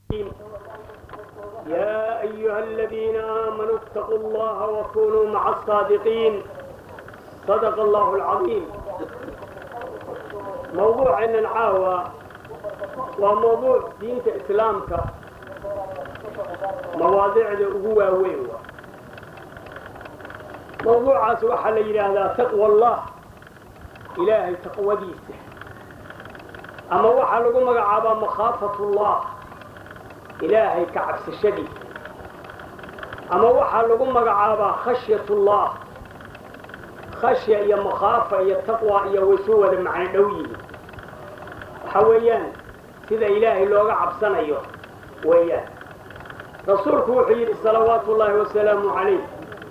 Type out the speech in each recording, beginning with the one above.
يا أيها الذين آمنوا اتقوا الله وكونوا مع الصادقين صدق الله العظيم موضوع أن العاوة وموضوع دينة إسلامك مواضيع هو وين موضوع waxa la yidhaahdaa taqwa allah ilaahay taqwadiisa ama waxaa lagu magacaabaa makhaafat-ullah ilaahay ka cabsashadiisa ama waxaa lagu magacaabaa khashyatullah khashya iyo makhaafa iyo taqwa iyo way soo wada macno dhow yihiin waxa weeyaan sida ilaahay looga cabsanayo weeyaan rasuulku wuxuu yidhi salawaatu ullaahi wasalaamu calayh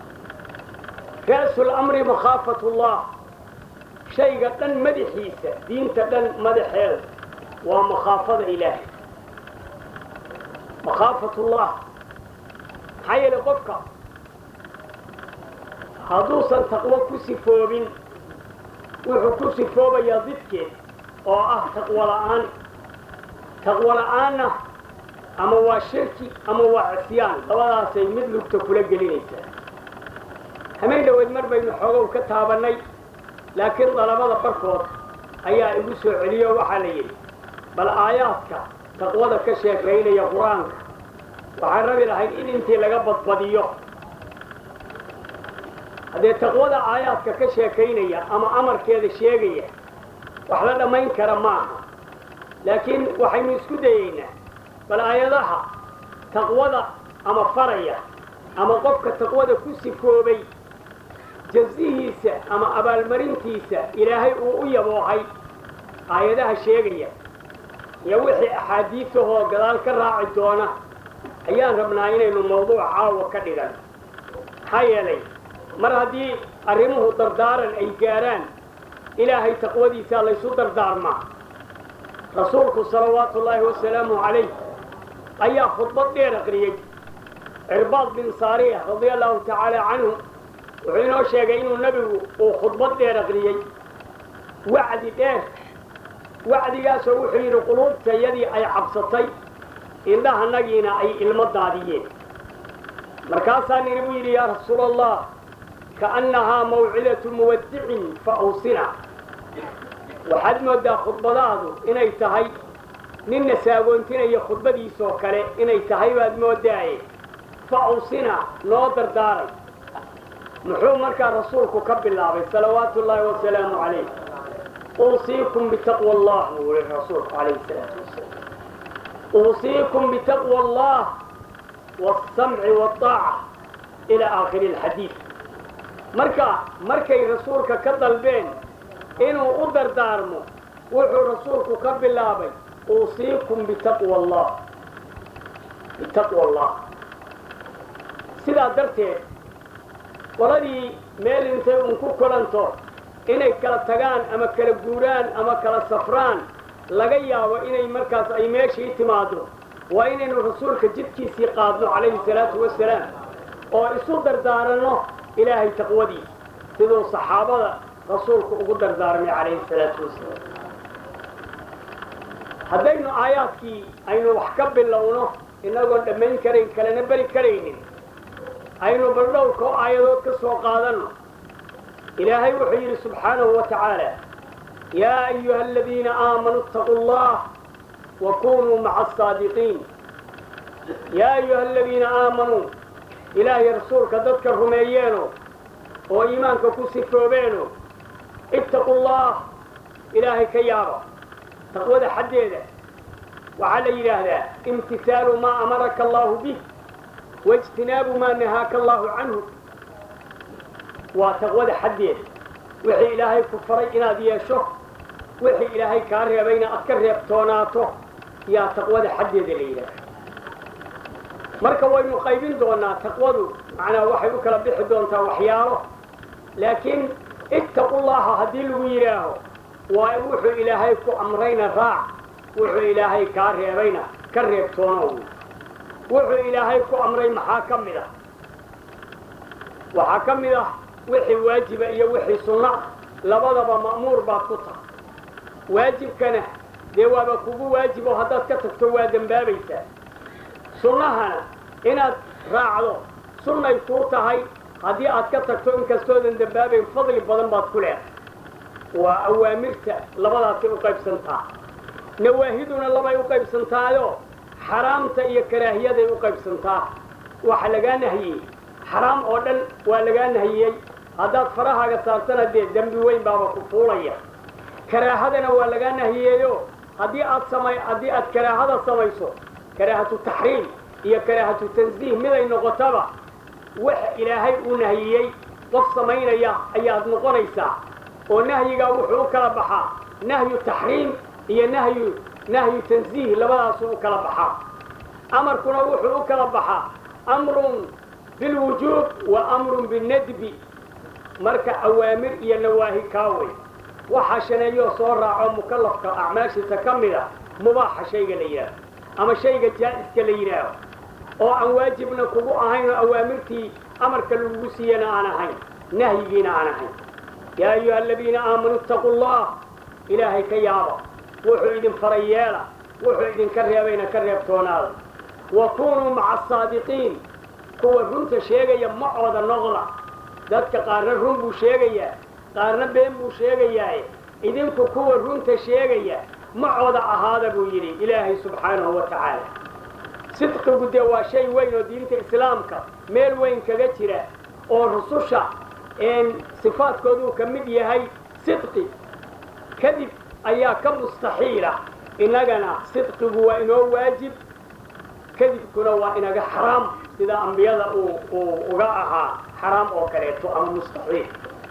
ra'su lamri makhaafat ullah shayga dhan madaxiisa diinta dhan madaxeeda waa makhaafada ilaahay makhaafat-ullah maxaa yeelay qofka hadduusan taqwo ku sifoobin wuxuu ku sifoobayaa didkeed oo ah taqwo la'aan taqwo la'aanna ama waa shirki ama waa cisyaan labadaasay mid lugta kula gelinaysaa hameen dhoweed mar baynu xoogow ka taabannay laakiin dalabada barkood ayaa igu soo celiyo waxaa la yidhi bal aayaadka taqwada ka sheekaynaya qur-aanka waxaan rabi lahayd in intii laga badbadiyo haddee taqwada aayaadka ka sheekaynaya ama amarkeeda sheegaya wax la dhammayn kara maaha laakiin waxaynu isku dayaynaa bal aayadaha taqwada ama faraya ama qofka taqwada ku sifoobay jazihiisa ama abaalmarintiisa ilaahay uu u yaboohay aayadaha sheegaya iyo wixii axaadiisahoo gadaal ka raaci doona ayaan rabnaa inaynu mawduuc caawa ka dhigan maxaa yeelay mar haddii arrimuhu dardaaran ay gaaraan ilaahay taqwadiisaa laysu dardaarmaa rasuulku salawaatu ullaahi wasalaamu calayh ayaa khudbad dheer aqriyey cirbaad bin saariya radia allahu tacaala canhu wuxuu inoo sheegay inuu nebigu uu khudbad dheer aqriyey wacdi dheer wacdigaasoo wuxuu yidhi quluubtayadii ay cabsatay indhahanagiina ay ilmo daadiyeen markaasaa nini buu yidhi yaa rasuula allah kaannahaa mawcidatu muwadicin fa awsina waxaad mooddaa khudbadaadu inay tahay ninna saagoontinaya khudbadiisoo kale inay tahay baad moodaaye fa awsina noo dardaaray muxuu markaa rasuulku ka bilaabay salawaatu ullaahi wasalaamu calayh uusiikum bitaqwa allah buu yihi rasuulku calayhi salaatu wasalaam uusiikum bitaqwa allah waasamci waaaca ilaa aakhiri alxadiid marka markay rasuulka ka dalbeen inuu u dardaarmo wuxuu rasuulku ka bilaabay uusiikum bitaqwa allah bitaqwa allah sidaa darteed qoladii meel intay uun ku kulanto inay kala tagaan ama kala guuraan ama kala safraan laga yaabo inay markaas ay meeshii timaado waa inaynu rasuulka jidkiisii qaadno calayhi salaatu wasalaam oo isu dardaaranno ilaahay taqwadiisa siduu saxaabada rasuulku ugu dardaarmay calayhi salaatu wasalaam haddaynu aayaadkii aynu wax ka bilowno inagoon dhammayn karayn kalena beri karaynin aynu baldhowrkoo aayadood ka soo qaadanno ilaahay wuxuu yidhi subxaanahu wa tacaala yaa ayuha aladiina aamanuu itaquu allah wa kunuu maca asaadiqiin yaa ayuha aladiina aamanuu ilaahay rasuulka dadka rumeeyeeno oo iimaanka ku sifoobeeno ittaquu llah ilaahay ka yaaba taqwada xaddeeda waxaa la yidhaahdaa imtisaalu maa amaraka allahu bih waijtinaabu maa nahaaka allahu canhu waa taqwada xaddeeda wixii ilaahay ku faray inaad yeesho wixii ilaahay kaa reebayna aad ka reebtoonaato yaa taqwada xaddeeda la yidhaaha marka waynu qaybin doonaa taqwadu macnaa waxay u kala bixi doontaa waxyaalo laakiin ittaqu llaha haddii lagu yidhaaho waa wuxuu ilaahay ku amrayna raac wuxuu ilaahay kaa reebayna ka reebtoonow wuxuu ilaahay ku amray maxaa ka mid ah waxaa ka mid ah wixii waajiba iyo wixii sunno ah labadaba ma'muur baad ku tahay waajibkana dee waaba kugu waajibo haddaad ka tagto waa dembaabaysaa sunnahana inaad raacdo sunnay kuu tahay haddii aad ka tagto inkastoodan dambaabayn fadli badan baad ku leedahay waa awaamirta labadaasay u qaybsantaa nawaahiduna labay u qaybsantaayo xaraamta iyo karaahiyaday u qaybsantaa waxa lagaa nahiyey xaraam oo dhan waa lagaa nahiyey haddaad farahaaga saartana dee dembi weyn baaba ku fuulaya karaahadana waa lagaa nahiyeeyo haddii aad samay haddii aad karaahada samayso karaahatu taxriim iyo karaahatu tansiih miday noqotaba waxa ilaahay uu nahiyey qof samaynaya ayaad noqonaysaa oo nahyigaa wuxuu u kala baxaa nahyu taxriim iyo nahyu nahyu tansiih labadaasuu u kala baxaa amarkuna wuxuu u kala baxaa amrun bilwujuub wa amrun binadbi marka awaamir iyo nawaahi kaawey waxaa shaneeyoo soo raaco mukallafka acmaashiisa ka mid a mubaaxa shayga la yidhaaho ama shayga jaa'iska la yidhaaho oo aan waajibna kugu ahayn oo awaamirtii amarka lagugu siiyana aan ahayn nahyigiina aan ahayn yaa ayuha aladiina aamanuu ittaquu allah ilaahay ka yaaba wuxuu idin faray yeela wuxuu idinka reebayna ka reebtoonaada wa kunuu maca asaadiqiin kuwa runta sheegaya macooda noqda dadka qaarna run buu sheegayaa qaarna been buu sheegayaaye idinku kuwa runta sheegaya macooda ahaada buu yidhi ilaahay subxaanahu wa tacaala sidqigu dee waa shay weyn oo diinta islaamka meel weyn kaga jira oo rususha sifaadkooduu ka mid yahay sidqi kadib ayaa ka mustaxiila innagana sidqigu waa inoo waajib kadibkuna waa inaga xaraam sida ambiyada uu uga ahaa xaraam oo kaleeto ama mustaxiil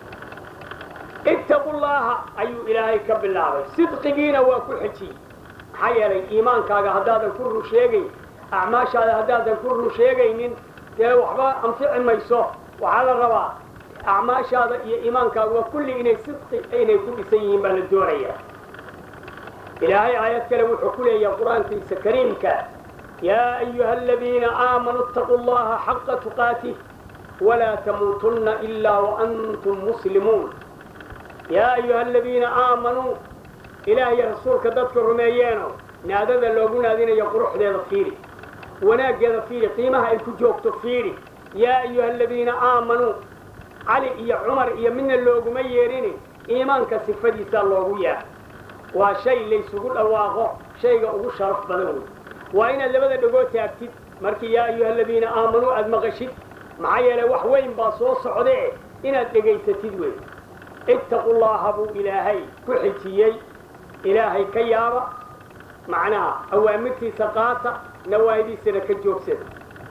ittaqu llaha ayuu ilaahay ka bilaabay sidqigiina waa ku xejiyey maxaa yeelay iimaankaaga haddaadan ku run sheegayn acmaashaada haddaadan ku run sheegaynin dee waxba anfici mayso waxaa la rabaa acmaashaada iyo iimaankaaguwa kulli inay sidqi inay ku dhisan yihiin baa la doonayaa ilaahay aayad kale wuxuu ku leeyahay qur-aankiisa kariimka yaa ayuha aladiina aamanuu ittaquu llaha xaqa tuqaatih walaa tamuutunna ilaa waantum muslimuun yaa ayuha aladiina aamanuu ilaah iyo rasuulka dadka rumeeyeeno naadada loogu naadinayo quruxdeeda fiiri wanaaggeeda fiiri qiimaha ay ku joogto fiiri yaa ayuha aladiina aamanuu cali iyo cumar iyo midna looguma yeedhini iimaanka sifadiisaa loogu yeedha waa shay laysugu dhawaaqo shayga ugu sharaf badan wey waa inaad labada dhagood taagtid markii yaa ayuha aladiina aamanuu aad maqashid maxaa yeelay wax weyn baa soo socdee inaad dhegaysatid wey ittaqu llaha buu ilaahay ku xijiyey ilaahay ka yaaba macnaha awaamirtiisa qaata nawaahidiisana ka joogsada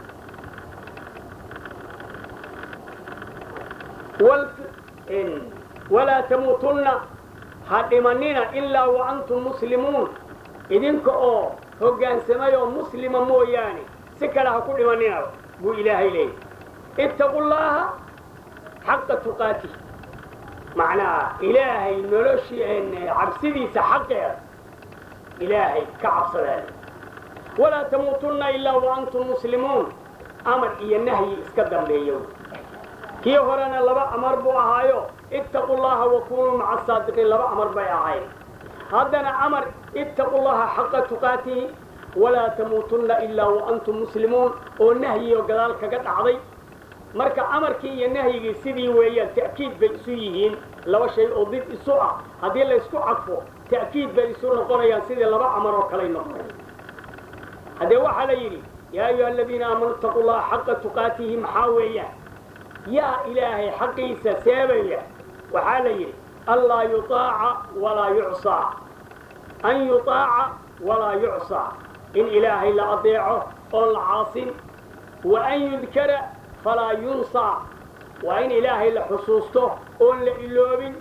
walaa tamuutunna ha dhimanina ilaa wa antum muslimuun idinka oo hoggaansamay oo muslima mooyaane si kale ha ku dhimanina buu ilaahay leeyahy ittaqu llaaha xaqa tuqaatih macnaha ilaahay noloshii cabsidiisa xaqeeda ilaahay ka cabsadaale walaa tamuutunna ilaa wa antum muslimuun amar iyo nahyi iska dambeeyo kii horena laba amar buu ahaayo ittaqu llaha wa kunuu maca asaadiqiin laba amar bay ahayd haddana amar ittaqu llaha xaqa tuqaatihi walaa tamuutunna ilaa wa antum muslimuun oo nahyioo gadaal kaga dhacday marka amarkii iyo nahyigii sidii weeyaan ta'kiid bay isu yihiin laba shay oo did isu ah haddii laysku cadfo ta'kiid bay isu noqonayaan sidii laba amar oo kaley noqonaya haddee waxaa la yidhi yaa ayuha aladiina aamanuu ittaqu llaha xaqa tuqaatihi maxaa weeyaan yaa ilaahay xaqiisa seebaya waxaa la yidhi anlaa yutaaca walaa yucsaa an yutaaca walaa yucsaa in ilaahay la adeeco oon la caasin wa an yudkara falaa yunsaa waa in ilaahay la xusuusto oon la iloobin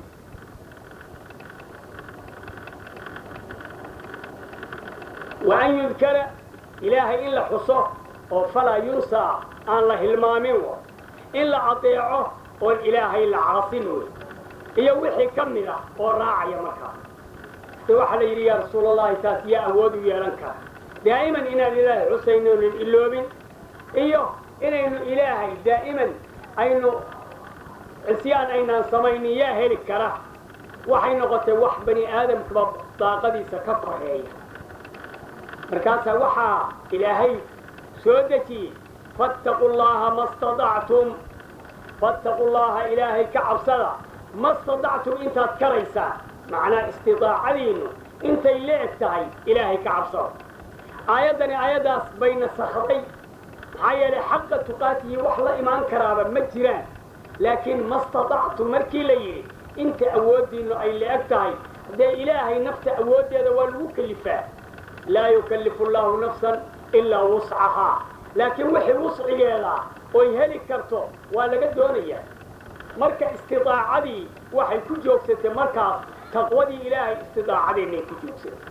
wa an yudkara ilaahay in la xuso oo falaa yunsaa aan la hilmaamin in la adeeco oon ilaahay la caasin wey iyo wixii ka mid ah oo raacaya markaa de waxaa la yidhi yaa rasuul allahi taas yaa awood u yeelan kara daa'iman inaan ilaahay xusayno onan iloobin iyo inaynu ilaahay daa'iman aynu cisyaan aynaan samaynin yaa heli kara waxay noqotay wax bani aadamkaba daaqadiisa ka koreeya markaasaa waxaa ilaahay soo dejiyey fattaquu llaha ma stadactum fattaquu llaha ilaahay ka cabsada ma stadactum intaad karaysaan macnaa istidaacadiinnu intay la eg tahay ilaahay ka cabsada aayaddani aayaddaas bay nasakday maxaa yeelay xaqa tuqaatihi wax la imaan karaaba ma jiraan laakiin ma stadactum markii la yidhi inta awooddiinnu ay la eg tahay haddee ilaahay nafta awooddeeda waa lagu kelifaa laa yukallifu llaahu nafsan ilaa wuscahaa laakiin wixii wuscigeeda oy heli karto waa laga doonayaa marka istidaacadii waxay ku joogsatay markaas taqwadii ilaahay istidaacadeenay ku joogsatay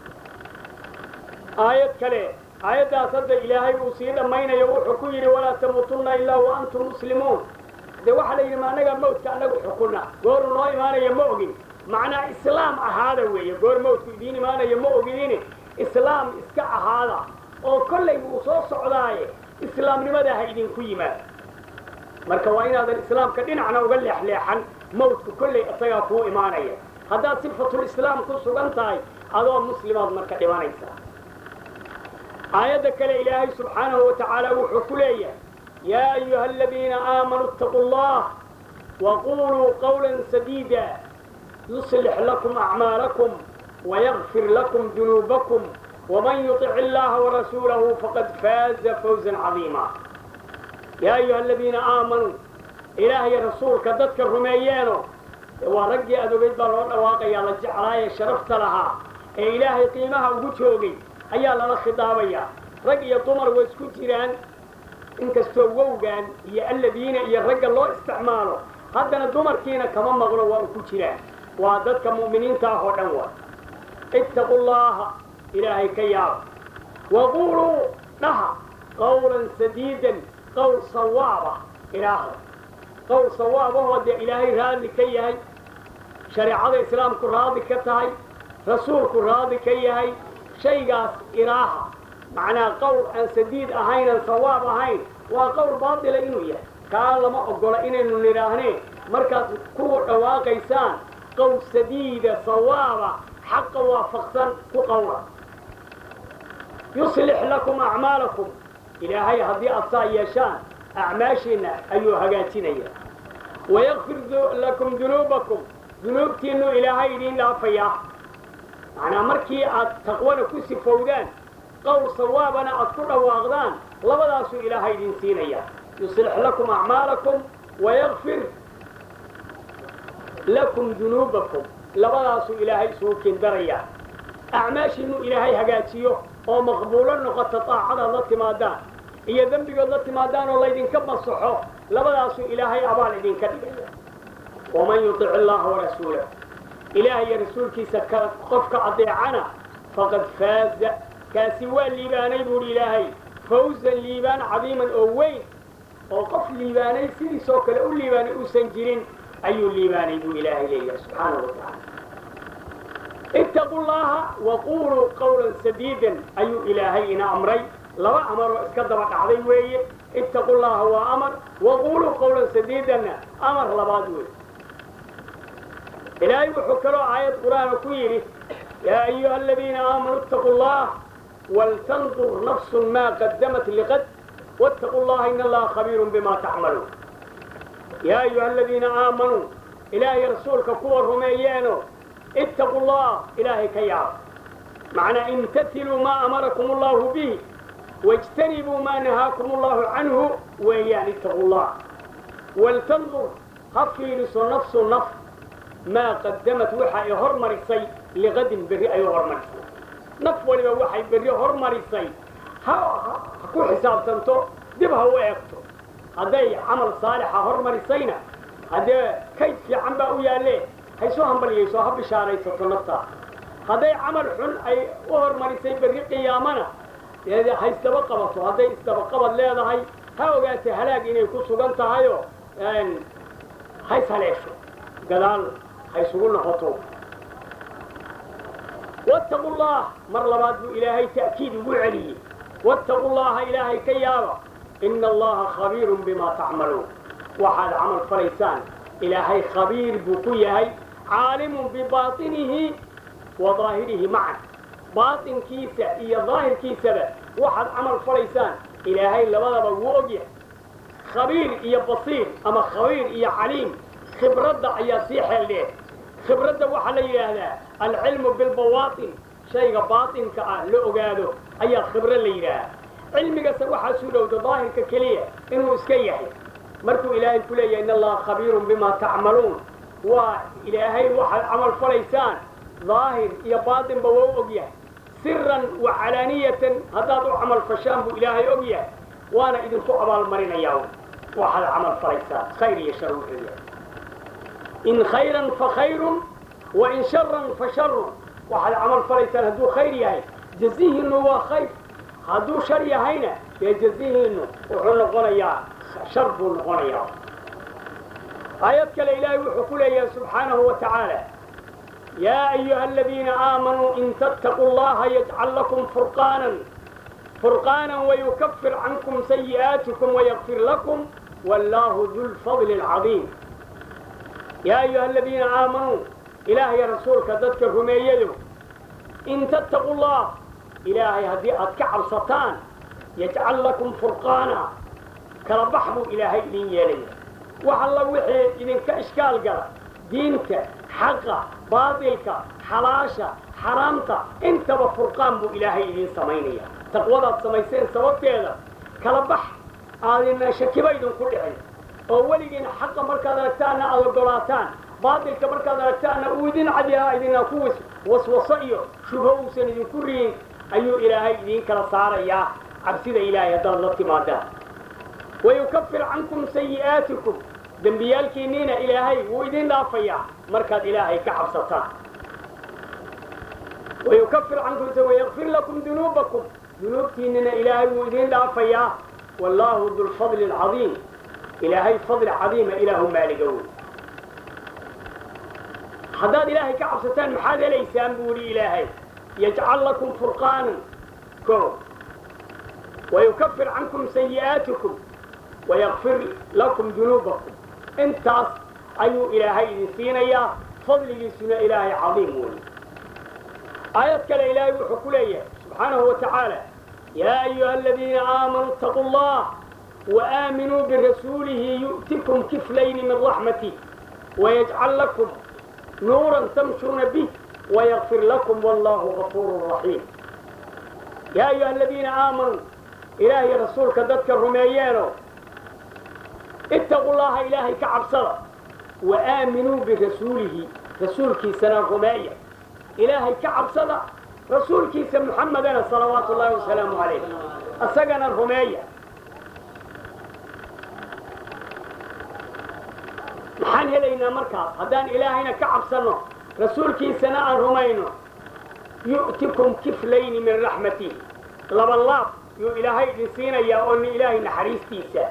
aayad kale aayaddaas hadda ilaahay uu sii dhammaynayo wuxuu ku yidhi walaa tamuutunna ilaa wa antum muslimuun dee waxaa la yidhi ma annaga mawdka annagu xukunna gooru noo imaanaya ma ogin macnaa islaam ahaada weeye goor mawdku idiin imaanaya ma ogidine islaam iska ahaada oo kollay wuu soo socdaaye islaamnimada ha idinku yimaado marka waa inaadan islaamka dhinacna uga leexleexan mawdku kollay isagaa kuu imaanaya haddaad sifatul islaam ku sugan tahay adoo muslimaad marka dhimanaysaa aayadda kale ilaahay subxaanahu wa tacaala wuxuu ku leeyahay yaa ayuha aladiina aamanuu ittaquu allah waquluu qawla sadiida yuslix lakum acmaalakum wayagfir lakum dunuubakum waman yutic illaha warasuulahu faqad faaza fawzan cadiima yaa ayuha aladiina aamanuu ilaahay rasuulka dadka rumeeyeeno waa raggii adogeyd baa loo dhawaaqayaa la jeclaaye sharafta lahaa ee ilaahay qiimaha ugu joogay ayaa lala khidaabayaa rag iyo dumar way isku jiraan inkastoo wowgaan iyo alladiina iyo ragga loo isticmaalo haddana dumarkiina kama maqlo waa u ku jiraan waa dadka mu'miniinta ah oo dhan wa ittaquu llaha ilaahay ka yaaba waquuluu dhaha qawlan sadiidan qowl sawaaba ilaahda qowl sawaabahoo dee ilaahay raadli ka yahay shareecada islaamku raadi ka tahay rasuulku raadi ka yahay shaygaas iraaha macnaa qowl aan sadiid ahaynan sawaab ahayn waa qowl baatila inuu yahay kaa lama oggola inaynu nidhaahneen markaad kuwa dhawaaqaysaan qowl sadiida sawaaba xaqa waafaqsan ku qawla yuslix lakum acmaalakum ilaahay haddii aad saa yeeshaan acmaashiinna ayuu hagaajinaya wayakfir lakum dunuubakum dunuubtiinnu ilaahay idiin dhaafayaa macnaa markii aad taqwana ku sifowdaan qowl sawaabana aad ku dhawaaqdaan labadaasuu ilaahay idin siinaya yuslix lakum acmaalakum wayakfir lakum dunuubakum labadaasuu ilaahay isugu kindarayaa acmaashiinnu ilaahay hagaajiyo oo maqbuulo noqota daacadaad la timaadaan iyo dembigood la timaadaan oo laydinka masaxo labadaasuu ilaahay abaal idinka dhigaya waman yutic illaha warasuulah ilaah iyo rasuulkiisa qofka adeecana faqad faaza kaasi waa liibaanay buuhi ilaahay fawzan liibaan cadiiman oo weyn oo qof liibaanay sidiisoo kale u liibaanay uusan jirin ayuu liibaanay buu ilaahay leeyahay subxaana wa tacaala ittaquu llaha waquluu qawlan sadiidan ayuu ilaahay ina amray laba amaroo iska daba dhacday weeye ittaquu llaha waa amar waquluu qawlan sadiidanna amar labaad weeye ilaahay wuxuu kaloo aayad qur'aana ku yidhi yaa ayuha aladiina aamanuu ittaquu llah waltandur nafsun maa qadamat liqad wattaquu llaha ina allaha khabiirun bima tacmaluun yaa ayuha aladiina aamanuu ilaahay rasuulka kuwa rumeeyeeno ittaquu llah ilaahay ka yaaba macnaa imtatiluu maa amarakum allahu bih wاjtanibuu maa nahaakum allahu canhu weeyaan ittaquu llah waltandur ha fiiriso nafsu naf maa qadamat waxa ay hormarisay liqadin berri ay hormarisay naf waliba waxay berri hormarisay ha ku xisaabtanto dib ha u eegto hadday camal saalixa hormarisayna haddee kayd fiican baa u yaalle haysoo hambalyayso ha bishaaraysato naftaa hadday camal xun ay u hormarisay berri qiyaamana ha isdaba qabato hadday isdabaqabad leedahay ha ogaata halaag inay ku sugan tahayoo ha ishaleesho gadaal ha isugu noqoto wattaquu llah mar labaad buu ilaahay ta'kiid ugu celiyey wattaquu llaha ilaahay ka yaaba ina allaha khabiirun bima tacmaluun waxaad camal falaysaan ilaahay khabiir buu ku yahay caalimun bibaatinihi wa daahirihi macan baatinkiisa iyo daahirkiisaba waxaad camal falaysaan ilaahay labadaba wuu og yahay khabiir iyo basiir ama khabiir iyo caliim khibradda ayaa sii xeeldheer khibradda waxaa la yidhaahdaa alcilmu bilbawaatin shayga baatinka ah la ogaado ayaa khibro la yidhaahaa cilmigase waxaa suu dhowda daahirka keliya inuu iska yahay markuu ilaahay ku leeyahay in allaha khabiirun bima tacmaluun waa ilaahay waxaad camal falaysaan daahir iyo baatinba waa u og yahay siran wa calaaniyatan haddaad u camal fashaan buu ilaahay og yahay waana idinku abaalmarinayaa waxaad camal falaysaan khayr iyo shar wuxuu yahay in khayran fa khayrun wa in sharan fa sharun waxaad camal falaysaan hadduu khayr yahay jazihiinnu waa khayr hadduu shar yahayna dee jazihiinnu wuxuu noqonayaa shar buu noqonayaa aayad kale ilaahay wuxuu ku leeyahay subxaanahu wa tacaala yaa ayuha aladiina aamanuu in tattaquu llaha yajcal lakum furqaanan furqaanan wayukafir cankum sayi'aatikum wayakfir lakum wallaahu du lfadli alcadiim yaa ayuha aladiina aamanuu ilaahay rasuulka dadka rumeeyadow in tattaquu llah ilaahay haddii aad ka cabsataan yajcal lakum furqaana kala bax buu ilaahay idin yeelaya wax alla wixii idinka ishkaal gala diinta xaqa baatilka xalaasha xaraamta intaba furqaan buu ilaahay idiin samaynaya taqwadaad samayseen sababteeda kala bax aadina shakiba idinku dhicin oo weligiina xaqa markaad aragtaanna aad ogolaataan baatilka markaad aragtaanna uu idin cadyahaa idina ku waswaso iyo shubho uusan idinku riyin ayuu ilaahay idiin kala saarayaa cabsida ilaahay haddaad la timaadaan wayukafir cankum sayi'aatikum dembiyaalkiinniina ilaahay wuu idin dhaafayaa markaad ilaahay ka cabsataan wayukafir cankum wayakfir lakum dunuubakum dunuubtiinnina ilaahay wuu idin dhaafayaa wallaahu dulfadli alcadiim ilaahay fadli cadiima ilaahu maaliga wey haddaad ilaahay ka cabsataan maxaad helaysaan buu yidhi ilaahay yajcal lakum furqaanan ko wayukafir cankum sayi'aatikum wayakfir lakum dunuubakum intaas ayuu ilaahay idin siinayaa fadligiisuna ilaahay cadiim weeye aayad kale ilaahay wuxuu ku leeyahay subxaanahu wa tacaala yaa ayuha aladiina aamanuu itaquu allah وآمنوا برسوله يؤتكم كفلين من رحمته ويجعل لكم نورا تمشون به ويغفر لكم والله غفور رحيم يا أيها الذين آمنوا إلهي رسولك ذاتك الرميانو اتقوا الله إلهي كعب صلاة وآمنوا برسوله رسولك سنة رمية إلهي كعب صلاة رسولك سن محمد صلوات الله وسلامه عليه أسقنا الرمية maxaan helaynaa markaas haddaan ilaahayna ka cabsanno rasuulkiisana aan rumayno yu'tikum kiflayni min raxmatihi laba laab yuu ilaahay idin siinayaa oo ilaahay naxariistiisa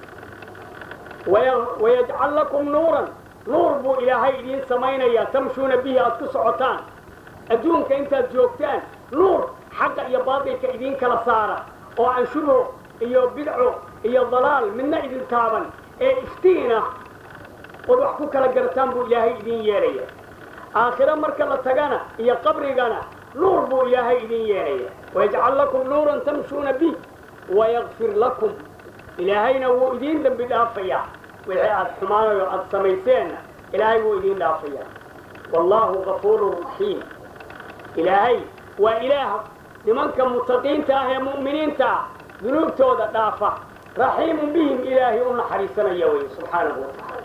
wayajcal lakum nuuran nuur buu ilaahay idiin samaynayaa tamshuuna bihi aad ku socotaan adduunka intaad joogtaan nuur xaqa iyo baatilka idiin kala saara oo aan shubho iyo bidco iyo dalaal midna idin taaban ee iftiina ood wax ku kala garataan buu ilaahay idin yeelaya aakhiro marka la tagana iyo qabrigana nuur buu ilaahay idin yeelaya wayajcal lakum nuuran tamshuuna bih wayakfir lakum ilaahayna wuu idiin dembi dhaafayaa wixii aad xumaanayo aad samayseenna ilaahay wuu idiin dhaafayaa wallaahu gafuurun raxiim ilaahay waa ilaah nimanka mutaqiinta ah ee mu'miniinta ah dunuubtooda dhaafa raxiimun bihim ilaahay u naxariisanaya wey subxaanahu wa tacaala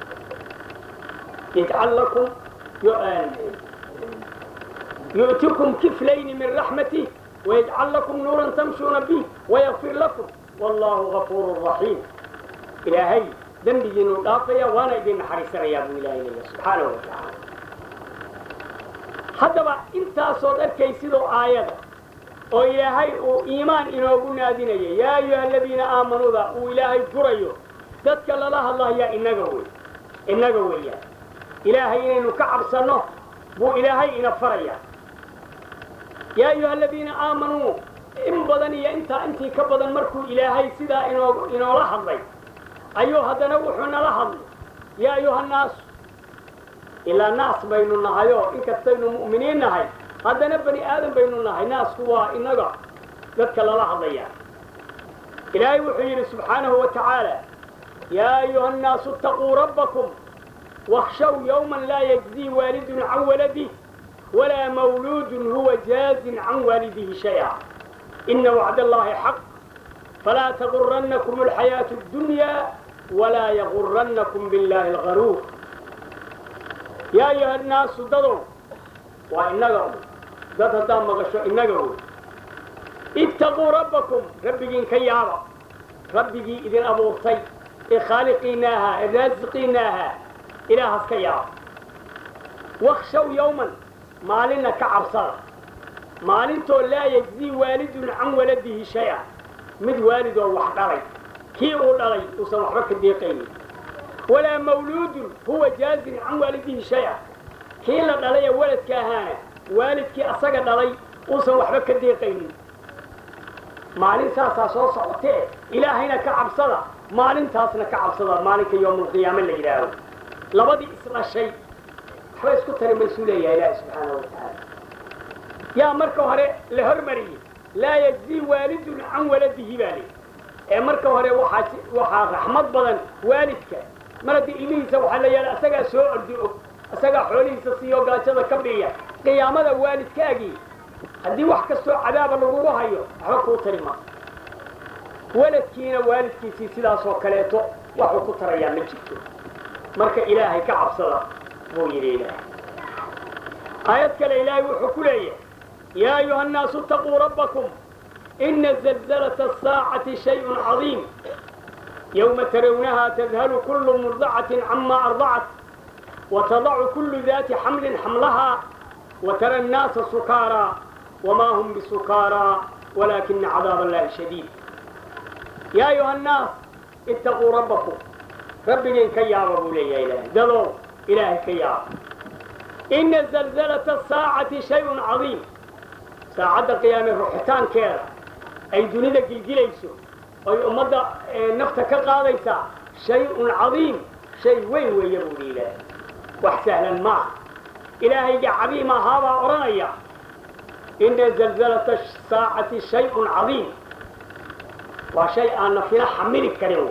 يجعل لكم يؤتكم كفلين من رحمته ويجعل لكم نورا تمشون به ويغفر لكم والله غفور رحيم إلهي ذنبي جنو دافيا وانا إذن حريصنا يا أبو إلهي سبحانه وتعالى haddaba intaasood arkaysidoo aayada oo ilaahay uu iimaan inoogu naadinaya yaa ayuha aladiina aamanuuda uu ilaahay furayo dadka lala hadlayaa innaga wey innaga weeyaan ilaahay inaynu ka cabsanno buu ilaahay ina farayaa yaa ayuha aladiina aamanuu in badan iyo intaa intii ka badan markuu ilaahay sidaa inoo inoola hadlay ayuu haddana wuxuu nala hadlay yaa ayuha nnaasu ilaa naas baynu nahayoo inkastaynu mu'miniin nahay haddana bani aadam baynu nahay naasku waa innaga dadka lala hadlayaa ilaahay wuxuu yidhi subxaanahu wa tacaala yaa ayuha annaasu itaquu rabbakum wakhshaw yowman laa yajzii waalidun can waladih walaa mawluudun huwa jaazin can waalidihi shay'a ina wacd allahi xaq falaa tagurannakum alxayaatu اddunyaa walaa yagurannakum biاllaahi algaruur yaa ayuha annaasu dadow waa innaga un dad haddaad maqasho innaga wey ittaquu rabbakum rabbigiin ka yaaba rabbigii idin abuurtay ee khaaliqiinna ahaa ee raasiqiinna ahaa ilaahas ka yaaba wakhshaw yowman maalinna ka cabsada maalintoo laa yajzii waalidun can waladihi shay-a mid waalidoo wax dhalay kii uu dhalay uusan waxba ka deeqaynin walaa mawluudun huwa jaazin can waalidihi shay-a kii la dhalay ee waladka ahaana waalidkii asaga dhalay uusan waxba ka deeqaynin maalin saasaa soo socotee ilaahayna ka cabsada maalintaasna ka cabsada maalinka yowmulqiyaame la yidhaaho labadii isdhashay waxba isku tari maysuu leeyahay ilaahi subxaana wa tacaala yaa marka hore la hormariyey laa yajzii waalidun can waladihi baa li ee marka hore waxaa waxaa raxmad badan waalidka mar haddii ilmihiisa waxaa la yaala asagaa soo ordi og asagaa xoolihiisa siiyo gaajada ka biya qiyaamada waalidkaagii haddii wax kastoo cadaaba lagugu hayo waxba kuu tari ma waladkiina waalidkiisii sidaasoo kaleeto waxuu ku tarayaa ma jirto marka ilaahay ka cabsada buu yidhi ilaahay aayad kale ilaahay wuxuu ku leeyahay yaa ayuha annaasu itaquu rabbakum ina zalzalata asaacati shayun cadiim yowma tarawnaha tadhalu kullu murdacatin cama ardacat watadacu kullu daati xamlin xamlaha وترى الناس سكارى وما هم بسكارى ولكن عذاب الله شديد يا أيها الناس اتقوا ربكم ربنا كياب أبو لي يا إلهي دلو إلهي كياب إن زلزلة الساعة شيء عظيم ساعة القيامة روحتان كيرا أي دنيا جلجليسو أي أمدا نفتك قاضيسا شيء عظيم شيء وين وين يبو لي إلهي وحسهلا معه ilaahayga cadiim ahaabaa odhanaya ina zalzalata saacati shayun cadiim waa shay aan nafina xamili karin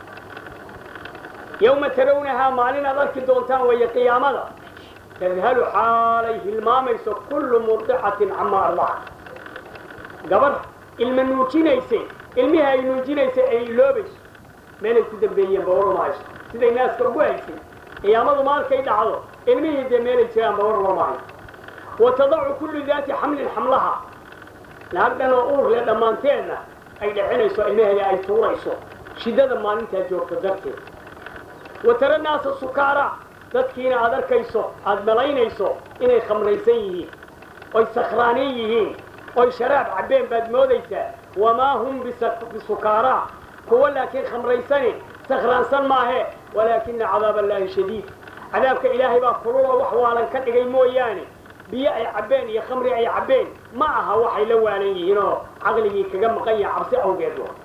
yowma tarawnahaa maalin aad arki doontaan weeye qiyaamada tadhalu xaalay hilmaamayso kullu murdicatin camaa ardacat gabarh ilma nuujinayse ilmihii ay nuujinaysa ay iloobayso meelay ku dambeeyeen bawaruma hayso siday naaska ugu haysay qiyaamadu maalkay dhacdo ilmihii dee meelay jiraan bawar warmaayo wa tadacu kullu daati xamlin xamlaha naag dhan oo uur le dhammaanteedna ay dhicinayso ilmaheeda ay tuurayso shiddada maalintaa joogto darteed wa tara naasa sukaara dadkiina aad arkayso aad malaynayso inay khamraysan yihiin oy sakhraanin yihiin oy sharaab cabbeen baad moodaysaa wamaa hum bisukaara kuwa laakiin khamraysani sakhraansan maahe walaakina cadaab allaahi shadiid cadaabka ilaahay baa kululoo wax waalan ka dhigay mooyaane biyo ay cabbeen iyo khamri ay cabbeen ma aha waxay la waalan yihiinoo caqligii kaga maqan yaha cabsi awgeed wa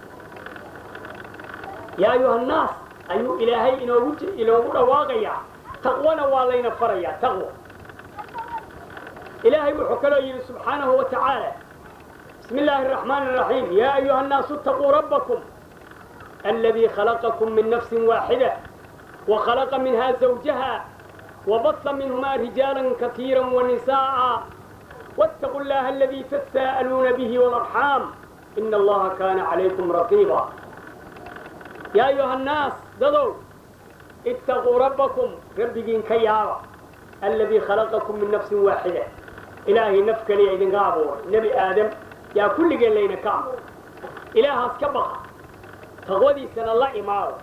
yaa ayuha annaas ayuu ilaahay inoogu inoogu dhawaaqayaa taqwana waa layna farayaa taqwa ilaahay wuxuu kaloo yidhi subxaanahu wa tacaala bismi illaahi araxmaani araxiim yaa ayuha annaasu itaquu rabbakum aladii khalaqakum min nafsin waaxida وخلق منها زوجها وبث منهما رجالا كثيرا ونساء واتقوا الله الذي تساءلون به والأرحام إن الله كان عليكم رقيبا يا أيها الناس دضوا اتقوا ربكم ربكين كيارا الذي خلقكم من نفس واحدة إلهي نفك لي إذن قابور نبي آدم يا كل قال لينا كامور إله أسكبق تغودي سنة الله إمارة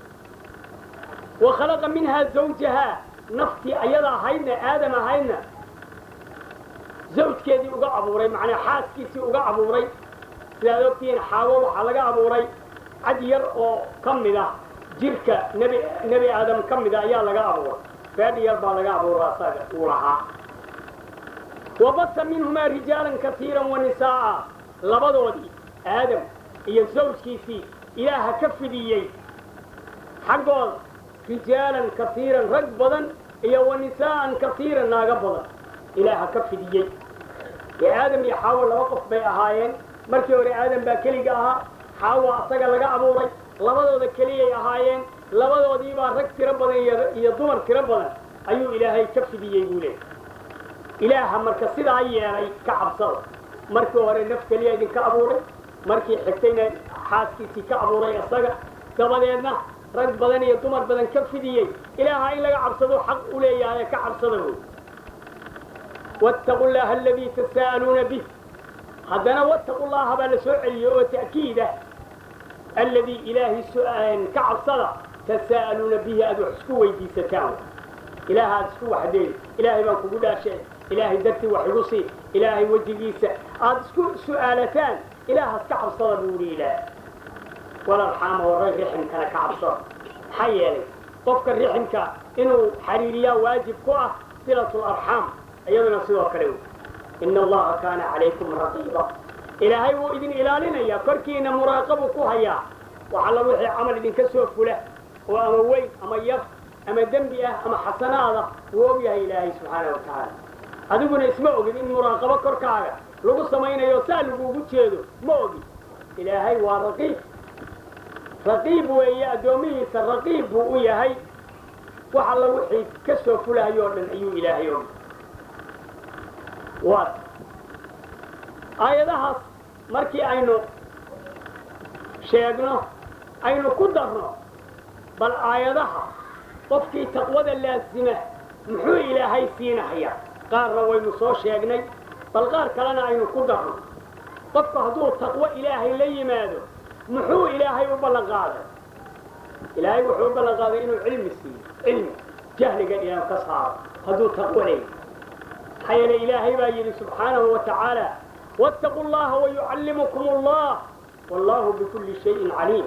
وخلق منها زوجها نفتي أيضا هينا آدم هينا زوج كذي وقع أبوري معنى حاس كيسي وقع أبوري سيادوكتين حاوة وحلقة أبوري عدير أو كم ذا جيرك نبي نبي آدم كم ذا يا لقى أبور فادي يربى لقى أبور راسك ورها وبث منهما رجالا كثيرا ونساء لبضودي آدم هي الزوج كيسي إله كفديي حقول رجالا كثيرا رج بدن إيا ونساء كثيرا ناقا بدن إله كفديي يا آدم يحاول وقف بي أهايين مركي وري آدم با كلي أها xaawa asaga laga abuuray labadooda keliyay ahaayeen labadoodiibaa rag tiro badan iyo dumar tiro badan ayuu ilaahay ka fidiyey buu leehay ilaaha marka sidaa yeelay ka cabsada markii hore naf keliya idinka abuuray markii xigtayna xaaskiisii ka abuuray isaga dabadeedna rag badan iyo dumar badan ka fidiyey ilaaha in laga cabsado xaq u leeyahay ka cabsada wey wattaqu llaha aladii tasaa'aluuna bih haddana wattaqu llaha baa la soo celiyey oo ta'kiida alladii ilaahay ka cabsada tasaa'aluuna bihi aad wax isku weydiisataan ilaaha aad isku waxdeen ilaahay baan kugu dhaasheen ilaahay dartii wax igu sii ilaahay wejigiisa aad isku su'aalataan ilaahaas ka cabsada buu yidhi ilaah walarxaama warray riximkana ka cabsada maxaa yeelay qofka riximka inuu xariiriyaa waajib ku ah silatu larxaam iyaduna sidoo kale wey ina allaha kaana calaykum raqiiba ilaahay wuu idin ilaalinayaa korkiina muraaqabuu ku hayaa wax alla wixii camal idinka soo fula oo ama weyn ama yar ama dembi ah ama xasanaada wuu og yahay ilaahay subxaana wa tacaala adiguna isma ogin in muraaqabo korkaaga lagu samaynayo saa laguugu jeedo ma ogin ilaahay waa raqiib raqiib weeye addoomihiisa raqiib buu u yahay wax alla wixii ka soo fulahayo o dhan ayuu ilaahay og waa aayadahaas markii aynu sheegno aynu ku darno bal aayadaha qofkii taqwada laasima muxuu ilaahay siinahayaa qaarna waynu soo sheegnay bal qaar kalena aynu ku darno qofku hadduu taqwo ilaahay la yimaado muxuu ilaahay u ballan qaaday ilaahay wuxuu u ballan qaaday inuu cilmi siiyo cilmi jahliga inaan ka saaro hadduu taqwo leeyahy maxaa yeele ilaahay baa yidhi subxaanahu wa tacaala wattaquu llaha wayucallimukum allah wallahu bikulli shayin caliim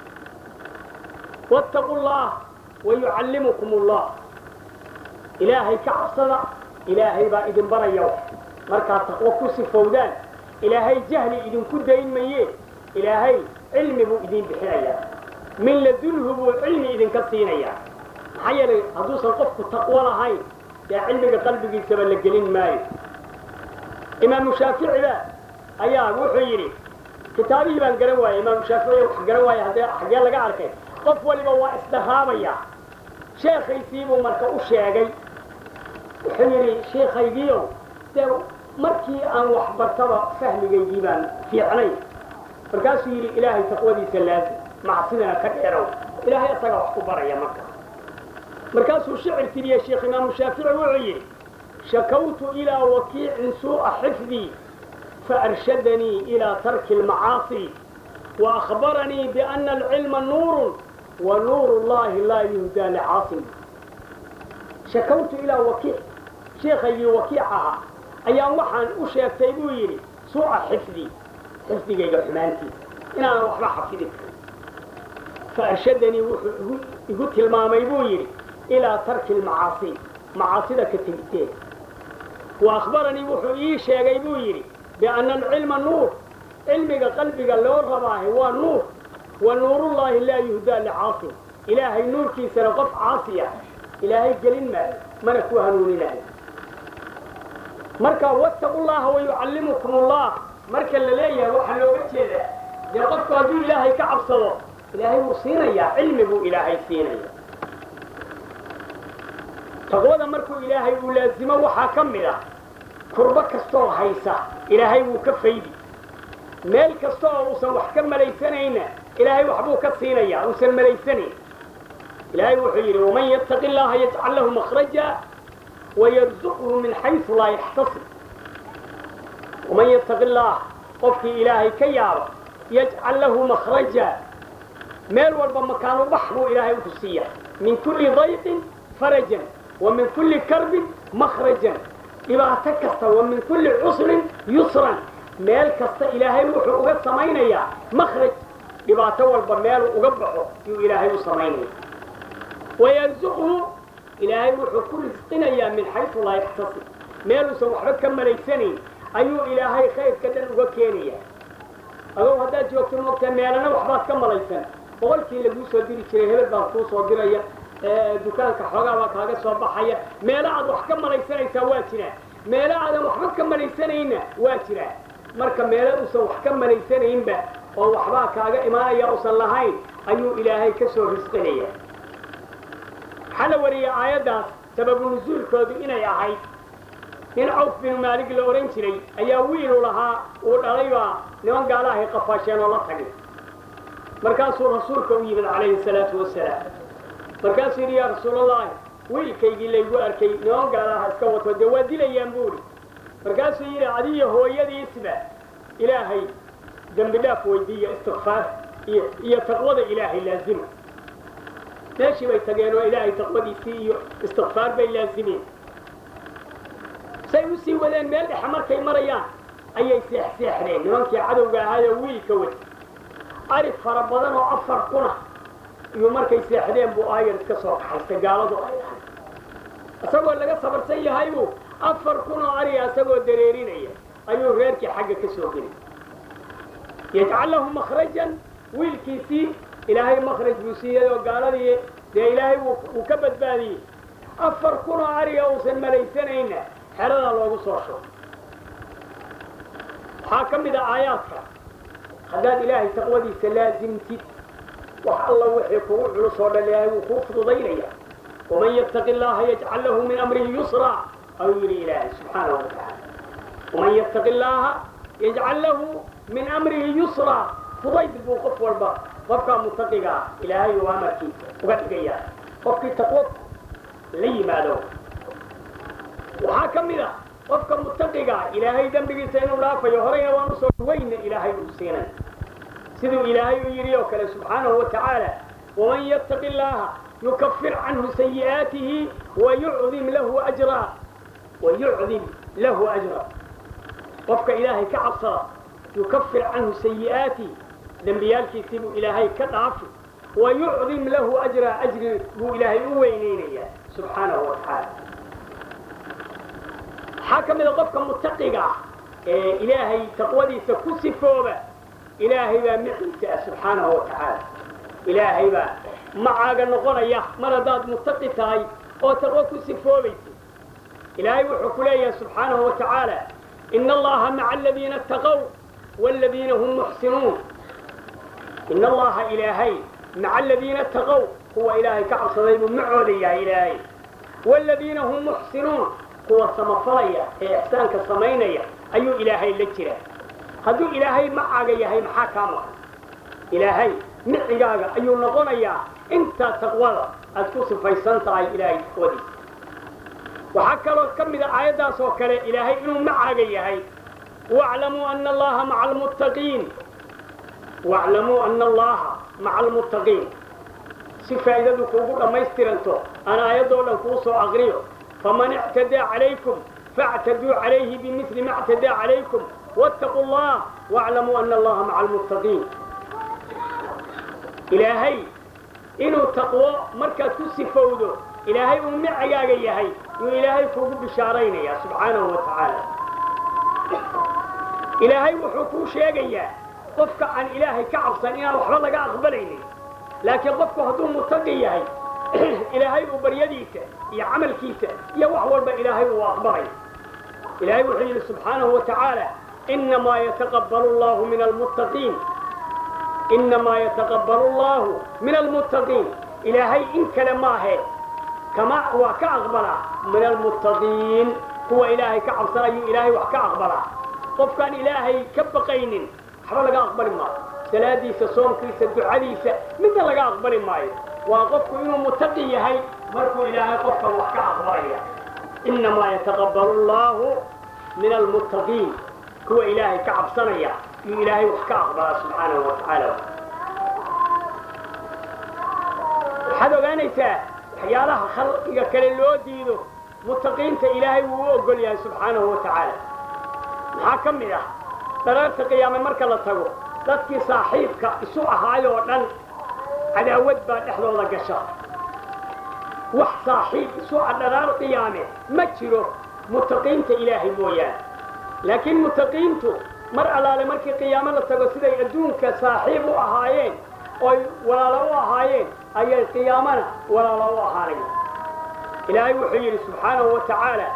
wattaquu llah wayucallimukum allah ilaahay ka cabsada ilaahay baa idin baraya markaad taqwo ku sifowdaan ilaahay jahli idinku dayn maye ilaahay cilmi buu idin bixinayaa min ladunhu buu cilmi idinka siinayaa maxaa yeelay hadduusan qofku taqwo lahayn dee cilmiga qalbigiisaba la gelin maayo imaamu shaaficiba ayaa wuxuu yidhi kitaabihii baan garan waayey imaamu shaafici wax garan waaya haddee xaggee laga arkay qof waliba waa isdharaabaya sheekaysiibuu marka u sheegay wuxuu yidhi sheekaygiiow dee markii aan wax bartaba fahmigaygii baan fiicnay markaasuu yidhi ilaahay taqwadiisa laazim macsidana ka dheerow ilaahay isagaa wax ku baraya marka markaasuu shicir tiriyey sheekh imaamu shaafici wuxuu yidhi shakawtu ilaa wakiicin suu'a xifdii faarshadanii ilaa tarki almacaasi waأkhbaranii biأna alcilma nuurun wa nuuru llahi laa yuhdaa licaasim shakawtu ilaa wakiic sheekaygii wakiic ahaa ayaan waxaan u sheegtay buu yidhi suuca xifdii xifdigayga xumaantiisa inaanan waxba xafidin faarshadanii wuxuu igu tilmaamay buu yidhi ilaa tarki almacaasi macaasida ka tegiteeda wa akhbaranii wuxuu ii sheegay buu yidhi bianna alcilma nuur cilmiga qalbiga loo rabaahay waa nuur wa nuurullaahi laa yuhdaa licaasim ilaahay nuurkiisana qof caasi ah ilaahay gelin maayo mana ku hanuuninayo marka wattaqu llaha wayucallimukum allah marka la leeyahay waxaa looga jeedaa dee qofku hadduu ilaahay ka cabsado ilaahay wuu siinayaa cilmi buu ilaahay siinaya taqwada markuu ilaahay uu laazimo waxaa ka mid ah kurbo kastoo haysa ilaahay wuu ka faydi meel kasta oo uusan wax ka malaysanayna ilaahay waxbuu ka siinayaa uusan malaysanayn ilaahay wuxuu yidhi waman yattaqi llaha yajcal lahu makhraja wayarzuqhu min xaysu laa yaxtasib waman yattaqi llah qofkii ilaahay ka yaaba yajcal lahu makhraja meel walba makaanu bax buu ilaahay ku siiya min kulli dayqin farajan wa min kulli karbin makhrajan dhibaato kasta wa min kulli cusrin yusran meel kasta ilaahay wuxuu uga samaynayaa makhraj dhibaato walba meeluu uga baxo yuu ilaahay u samaynaya wayarzuqhu ilaahay wuxuu ku risqinayaa min xaysu laa yaxtasib meeluusan waxba ka malaysanayn ayuu ilaahay khayrka dhan uga keenaya adow haddaad joogto moogtaa meelana waxbaad ka malaysan boqolkii laguu soo diri jiray hebel baan kuu soo diraya dukaanka xoogaa baa kaaga soo baxaya meelo aad wax ka malaysanaysaa waa jiraan meelo aadan waxba ka malaysanayna waa jiraan marka meelo uusan wax ka malaysanaynba oo waxbaa kaaga imaanaya usan lahayn ayuu ilaahay ka soo risqinaya waxaa la wariyey aayaddaas sababu nusuulkoodu inay ahayd nin cawf binu maalig la odhan jiray ayaa wiilu lahaa uu dhalay baa niman gaalahay qafaasheen oo la tagay markaasuu rasuulka u yimid calayhi salaatu wasalaam markaasuu yidhi yaa rasuulallaahi wiilkaygii laygu arkay niman gaalaha iska wato dee waa dilayaan buuri markaasuu yidhi adiyo hooyadiisba ilaahay dembi dhaaf weydiiya istikfaar iyo iyo taqwada ilaahay laazima meeshii bay tageen oo ilaahay taqwadiisii iyo istikfaar bay laazimeen say u sii wadeen meel dhexe markay marayaan ayay seexseexdeen nimankii cadowga ahaayoo wiilka wadi ari fara badan oo afar kuna iyo markay seexdeen buu aayar iska soo kaxaystay gaaladu ay ahay isagoo laga sabarsan yahay buu afar kun oo ariga isagoo dareerinaya ayuu reerkii xagga ka soo gelay yajcal lahu makhrajan wiilkiisii ilaahay makhraj buu siiyey oo gaaladii dee ilaahay wuu ka badbaadiyey afar kun oo ariga uusan malaysanayna xeradaa loogu soo shubo waxaa ka mid a aayaadka haddaad ilaahay taqwadiisa laasimtid wax alla wixii kugu culus oo dhan ilaahay wuu kuu fududaynaya waman yattaqi allaha yajcal lahu min amrihi yusra ayuu yidhi ilaahay subxaanahu watacaala waman yattaqi allaha yajcal lahu min amrihi yusra fudayd buu qof walba qofkaa mutaqiga ah ilaahay uu amarkiisa uga dhigaya qofkii taqwo la yimaado waxaa ka mid a qofka mutaqiga ilaahay dembigiisa inuu dhaafayo horeyna waan usoo weyna ilaahay uu siinay siduu ilaahay u yidhi oo kale subxaanahu watacaala waman yattaqi allaha yukafir canhu sayi'aatihi wayucdim lahu ajra wayucdim lahu ajra qofka ilaahay ka cabsada yukafir canhu sayi'aatihi dembiyaalkiisii buu ilaahay ka dhaafi wayucdim lahu ajra ajri buu ilaahay u weyneynayaa subxaanahu watacaala waxaa ka mid a qofka mutaqiga ah ee ilaahay taqwadiisa ku sifooba ilaahay baa miciisa ah subxaanahu watacaala ilaahay baa macaaga noqonaya mar haddaad mutaqi tahay oo taqwo ku sifoobaysa ilaahay wuxuu ku leeyahay subxaanahu watacaala ina allaha maca aladiina ataqow waaladiina hum muxsinuun ina allaha ilaahay maca aladiina ataqow kuwa ilaahay ka cabsaday buu macooda yahay ilaahay waaladiina hum muxsinuun kuwa samafalaya ee ixsaanka samaynaya ayuu ilaahay la jiraa hadduu ilaahay macaaga yahay maxaa kaa maqan ilaahay micigaaga ayuu noqonayaa intaa taqwada aad ku sifaysan tahay ilaahay taqwadiisa waxaa kaloo ka mid a aayaddaas oo kale ilaahay inuu macaaga yahay waclamuu ana allaha maca almuttaqiin waclamuu ana allaha maca almuttaqiin si faa'iidadu kuugu dhammaystiranto aan aayaddoo dhan kuu soo aqriyo faman ictadaa calaykum faاctaduu calayhi bimili ma اctadaa calaykum wاtaquu اllah wاclamuu ana allaha maca almuttaqiin ilaahay inuu taqwo markaad ku sifowdo ilaahay uu micigaaga yahay yuu ilaahay kuugu bishaaraynayaa subxaanahu wa tacaala ilaahay wuxuu kuu sheegayaa qofka aan ilaahay ka cabsan inaan waxba laga aqbalaynin laakiin qofku hadduu mutaqi yahay ilaahay uu baryadiisa iyo camalkiisa iyo wax walba ilaahay uu aqbalay ilaahay wuxuu yidhi subxaanahu wa tacaala inamaa yataqabbalu allahu min almuttaqiin inamaa yataqabbalu allahu min almuttaqiin ilaahay in kale maahe kama waa ka aqbalaa min almuttaqiin kuwa ilaahay ka cabsanayuu ilaahay wax ka aqbalaa qofkaan ilaahay ka baqaynin waxba laga aqbali maayo salaadiisa soomkiisa ducadiisa midna laga aqbali maayo waa qofku inuu mutaqi yahay markuu ilaahay qofkan wax ka aqbalaya inamaa yataqabbalu allahu min almuttaqiin kuwa ilaahay ka cabsanaya yuu ilaahay wax ka aqbalaa subxaanahu wa tacaala waxaad ogaanaysaa waxyaalaha khalqiga kale loo diido mutaqiinta ilaahay wuu u ogol yahay subxaanahu wa tacaala maxaa ka mid ah dharaarta qiyaame marka la tago dadkii saaxiibka isu ahaayoo dhan cadaawad baa dhexdooda gasha wax saaxiib isu a dharaar qiyaame ma jiro mutaqiinta ilaahay mooyaane laakiin mutaqiintu mar allaale markii qiyaamo la tago siday adduunka saaxiib u ahaayeen oy walaalo u ahaayeen ayay qiyaamana walaalo u ahaanaya ilaahay wuxuu yidhi subxaanahu wa tacaala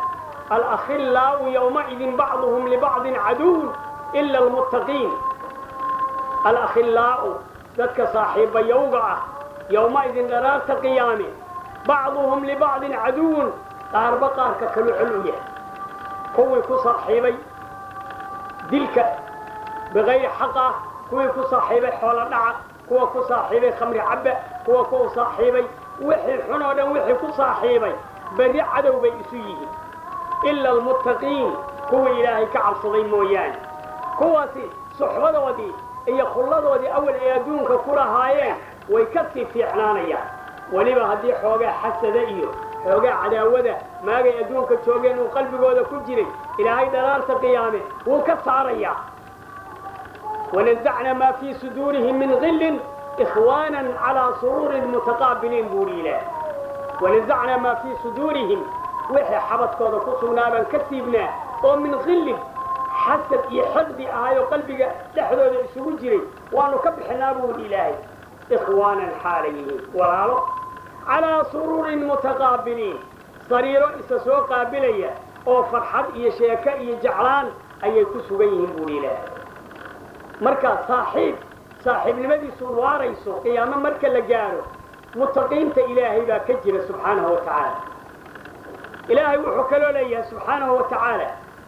alakhillaa'u yowmaidin bacduhum libacdin caduwun ila almuttaqiin alakhillaa'u dadka saaxiibayowga ah yowmaidin dharaarta qiyaame bacduhum libacdin caduwun qaarba qaarka kalu xol u yahay kuwii ku saaxiibay dilka bikayri xaq ah kuwii ku saaxiibay xoolo dhaca kuwa ku saaxiibay khamri cabba kuwa ku saaxiibay wixii xun oo dhan wixii ku saaxiibay berri cadow bay isu yihiin ila almuttaqiin kuwii ilaahay ka cabsaday mooyaane kuwaasi suxbadoodii iyo khulladoodii awal ay adduunka ku lahaayeen way ka sii fiicnaanayaan weliba haddii xoogaa xasada iyo xoogaa cadaawada maagay adduunka joogeen uu qalbigooda ku jiray ilaahay dharaarta qiyaame wuu ka saarayaa wanasacna maa fii suduurihim min qillin ikhwaanan calaa suruurin mutaqaabiliin buuhi ilaah wanasacnaa maa fii suduurihim wixii xabadkooda ku sugnaa baan ka siibnaa oo min qillin xasad iyo xaqdi ahayoo qalbiga dhexdooda isugu jiray waanu ka bixinaa buuhi ilaahay ikhwaanan xaalay yihiin walaalo calaa suruurin mutaqaabiliin sariiro isa soo qaabilaya oo farxad iyo sheeko iyo jeclaan ayay ku sugan yihiin buuhi ilaahay markaa saaxiib saaxiibnimadiisu waarayso qiyaamo marka la gaaro mutaqiinta ilaahay baa ka jira subxaanahu wa tacaala ilaahay wuxuu kaloo leeyahay subxaanahu wa tacaala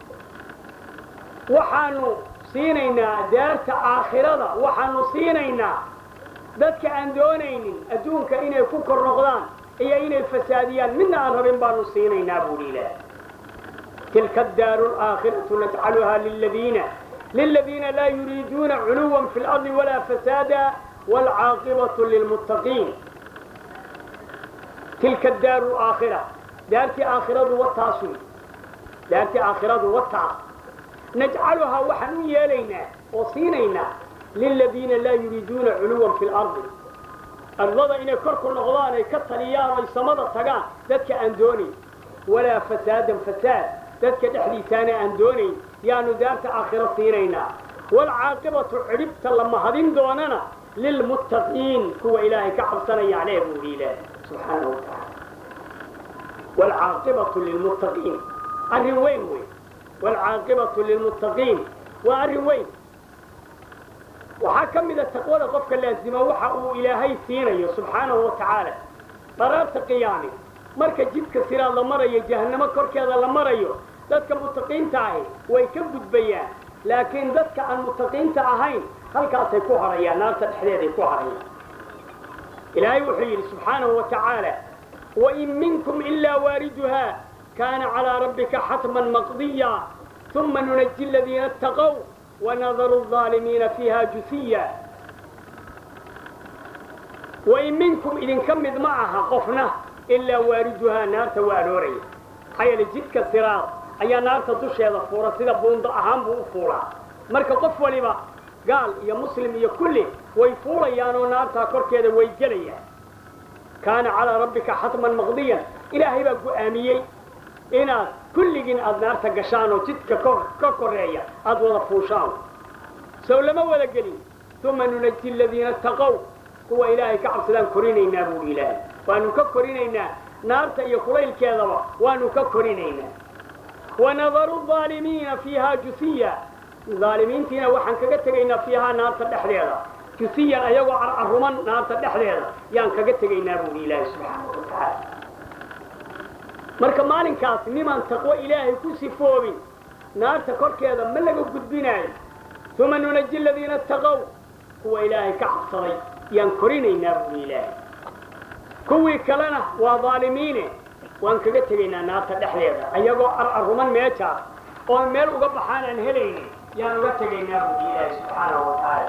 waxaanu siinaynaa daarta aakhirada waxaanu siinaynaa dadka aan doonaynin adduunka inay ku kor noqdaan iyo inay fasaadiyaan midna aan rabin baanu siinaynaa buuhi ilaahay tilka addaaru alaakhiratu najcaluhaa liladiina للذين لا يريدون علوا في الأرض ولا فسادا والعاقبة للمتقين تلك الدار الآخرة دارتي آخرة والتاصل دارتي آخرة والتاص نجعلها وحن يلينا وصينينا للذين لا يريدون علوا في الأرض الرضا إن كركو النغضان كالطليان ويسمد التقان ذاتك أندوني ولا فسادا فساد ذاتك دحليسان أندوني yaanu daarta aakhiro siinaynaa waalcaaqibatu cidhibta lama hadin doonana lilmuttaqiin kuwa ilaahay ka cabsanayaan ee buuhi ilaahay subxaanahu wa tacaala waalcaaqibatu lilmuttaqiin arrin weyn wey waalcaaqibatu lilmuttaqiin waa arrin weyn waxaa ka mida taqwada qofka laasima waxa uu ilaahay siinayo subxaanahu wa tacaala qaraarta qiyaami marka jidka siraad la marayo jahannamo korkeeda la marayo dadka mutaqiinta ahi way ka gudbayaan laakiin dadka aan mutaqiinta ahayn halkaasay ku harayaan naarta dhexdeeday ku harayaan ilaahay wuxuu yidhi subxaanahu wa tacaala wain minkum ilaa waariduha kaana calaa rabbika xatman maqdiya uma nunaji aladiina ataqow wanadaru الظaalimiina fiiha jusiya wain minkum idinka mid ma aha qofna ilaa waariduhaa naarta waa arooraya maxaa yeele jidka siraad ayaa naarta dusheeda fuura sida buundo ahaan buu u fuulaa marka qof waliba gaal iyo muslim iyo kulli way fuulayaan oo naartaa korkeeda way gelayaan kaana calaa rabbika xatman maqdiyan ilaahay baa go'aamiyey inaad kulligiin aad naarta gashaan oo jidka ka koreeya aad wada fuushaan sow lama wada gelin uma nunaji aladiina ataqow kuwa ilaahay ka cabsadaan korinaynaa buuhi ilaahay waanu ka korinaynaa naarta iyo kulaylkeedaba waanu ka korinaynaa wanadaru aalimiina fiihaa jusiya aalimiintiina waxaan kaga tegaynaa fiihaa naarta dhexdeeda jusiyan ayagoo carcaruman naarta dhexdeeda yaan kaga tegaynaa buuhi ilaahay subxaana wa tacaala marka maalinkaas nimaan taqwo ilaahay ku sifoobin naarta korkeeda ma laga gudbinaayo uma nunaji aladiina ataqow kuwa ilaahay ka cabsaday yaan korinaynaa buuhi ilaahay kuwii kalena waa aalimiine waan kaga tegaynaa naarta dhexdeeda ayagoo carcaruman meejaas oo meel uga baxaan aan helaynin yaan uga tegaynaa buuhi ilaahay subxaanahu wa tacaala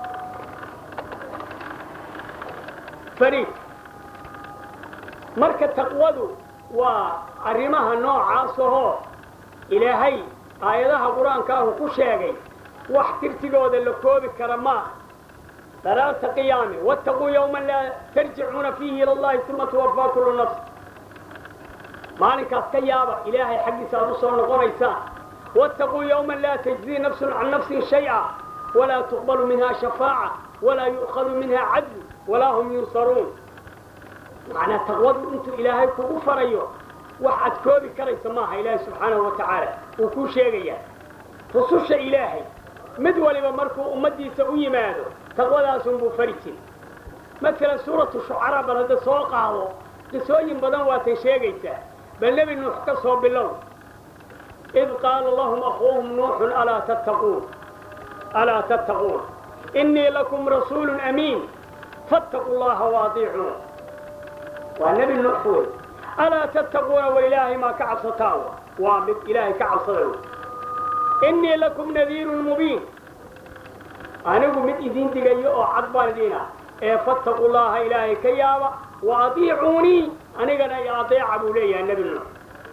fariid marka taqwadu waa arrimaha noocaas ahoo ilaahay aayadaha qur-aankaahu ku sheegay wax tirtigooda la koobi kara maa daraarta qiyaame wattaquu yowman laa tarjicuuna fiihi ila allahi uma tuwafaa kullu nafs maalinkaas ka yaaba ilaahay xaggiisa aad u soo noqonaysaan wattaquu yowman laa tajzii nafsun can nafsin shay-a walaa tuqbalu minha shafaaca walaa yu'khadu minha cadlu walaa hum yunsaruun macnaa taqwadu intuu ilaahay kugu farayo wax aad koobi karaysa maaha ilaahay subxaanahu wa tacaala wuu kuu sheegayaa rususha ilaahay mid waliba markuu ummaddiisa u yimaado taqwadaasunbuu fari jiri maalan suuratu shucaraa bal hadda soo qaado qisooyin badan waatay sheegaysaa bal nebi nuux ka soo bilow id qaala lahum akhuuhum nuuxun alaa tattaquun alaa tattaquun innii lakum rasuulun amiin fattaquu llaha waadiicuun waa nebi nuux wey alaa tattaquuna wa ilaahay maa ka cabsataan waa mid ilaahay ka cabsada wey innii lakum nadiirun mubiin anigu mid idiin digayo oo cad baan idiin ah ee fattaquu llaha ilaahay ka yaaba wa adiicuunii anigana i adeeca buu leeyahay nebi nuux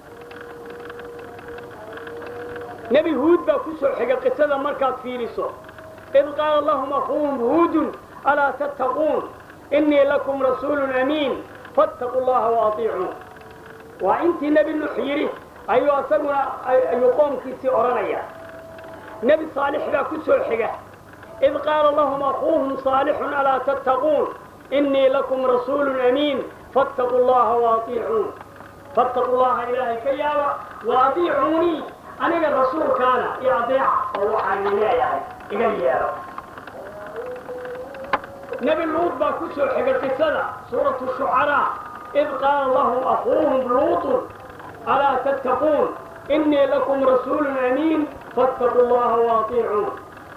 nebi huud baa ku soo xiga qisada markaad fiiriso id qaala lahum akhuuhum huudun alaa tattaquun innii lakum rasuulun amiin fattaquu llaha wa adiicuun waa intii nebi nuux yidhi ayuu asaguna ayuu qoomkiisii odhanaya nebi saalix baa ku soo xiga id qaala lahum akhuuhum saalixun alaa tattaquun innii lakum rasuulun amiin fattaquu llaha wa adiicuun fattaquu llaha ilaahay ka yaaba wa adiicuunii aniga rasuulkaana iyo adeeca oo waxaan idin leeyahay iga yeelo nebi luud baa ku soo xigay qisada suuratu shucaraa id qaala lahum akhuuhum luutun alaa tattaquun innii lakum rasuulun amiin fattaquu llaha wa adiicuun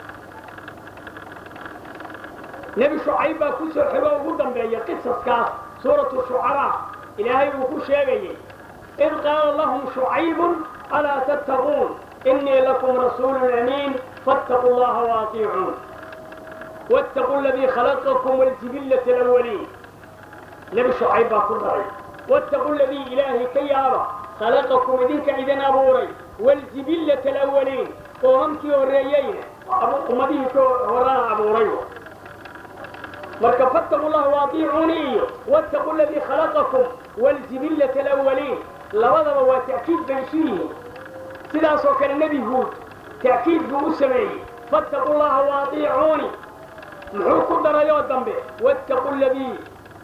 nebi shucayb baa ku soo xigo ugu dambeeya qisaskaas suuratu shucaraa ilaahay uu ku sheegayey id qaala lahum shucaybun alaa tattaquun innii lakum rasuulun amiin fattaquu llaha wa adiicuun wattaquu aladii khalaqakum waljibillata alawaliin nebi shucayb baa ku daray wattaquu aladii ilaahay ka yaaba khalaqakum idinka idin abuuray waljibillata alawaliin qoomamkii horreeyeyna ummadihii ka horana abuuray marka fattaquu llaha wa adiicuunii iyo wattaquu aladii khalaqakum waljibillata alawaliin labadaba waa ta'kiid bay isu yihiin sidaasoo kale nebi huud ta'kiid buu u sameeyey fattaquu llaha wa adiicuuni muxuu ku darayoo dambe wattaquu ladii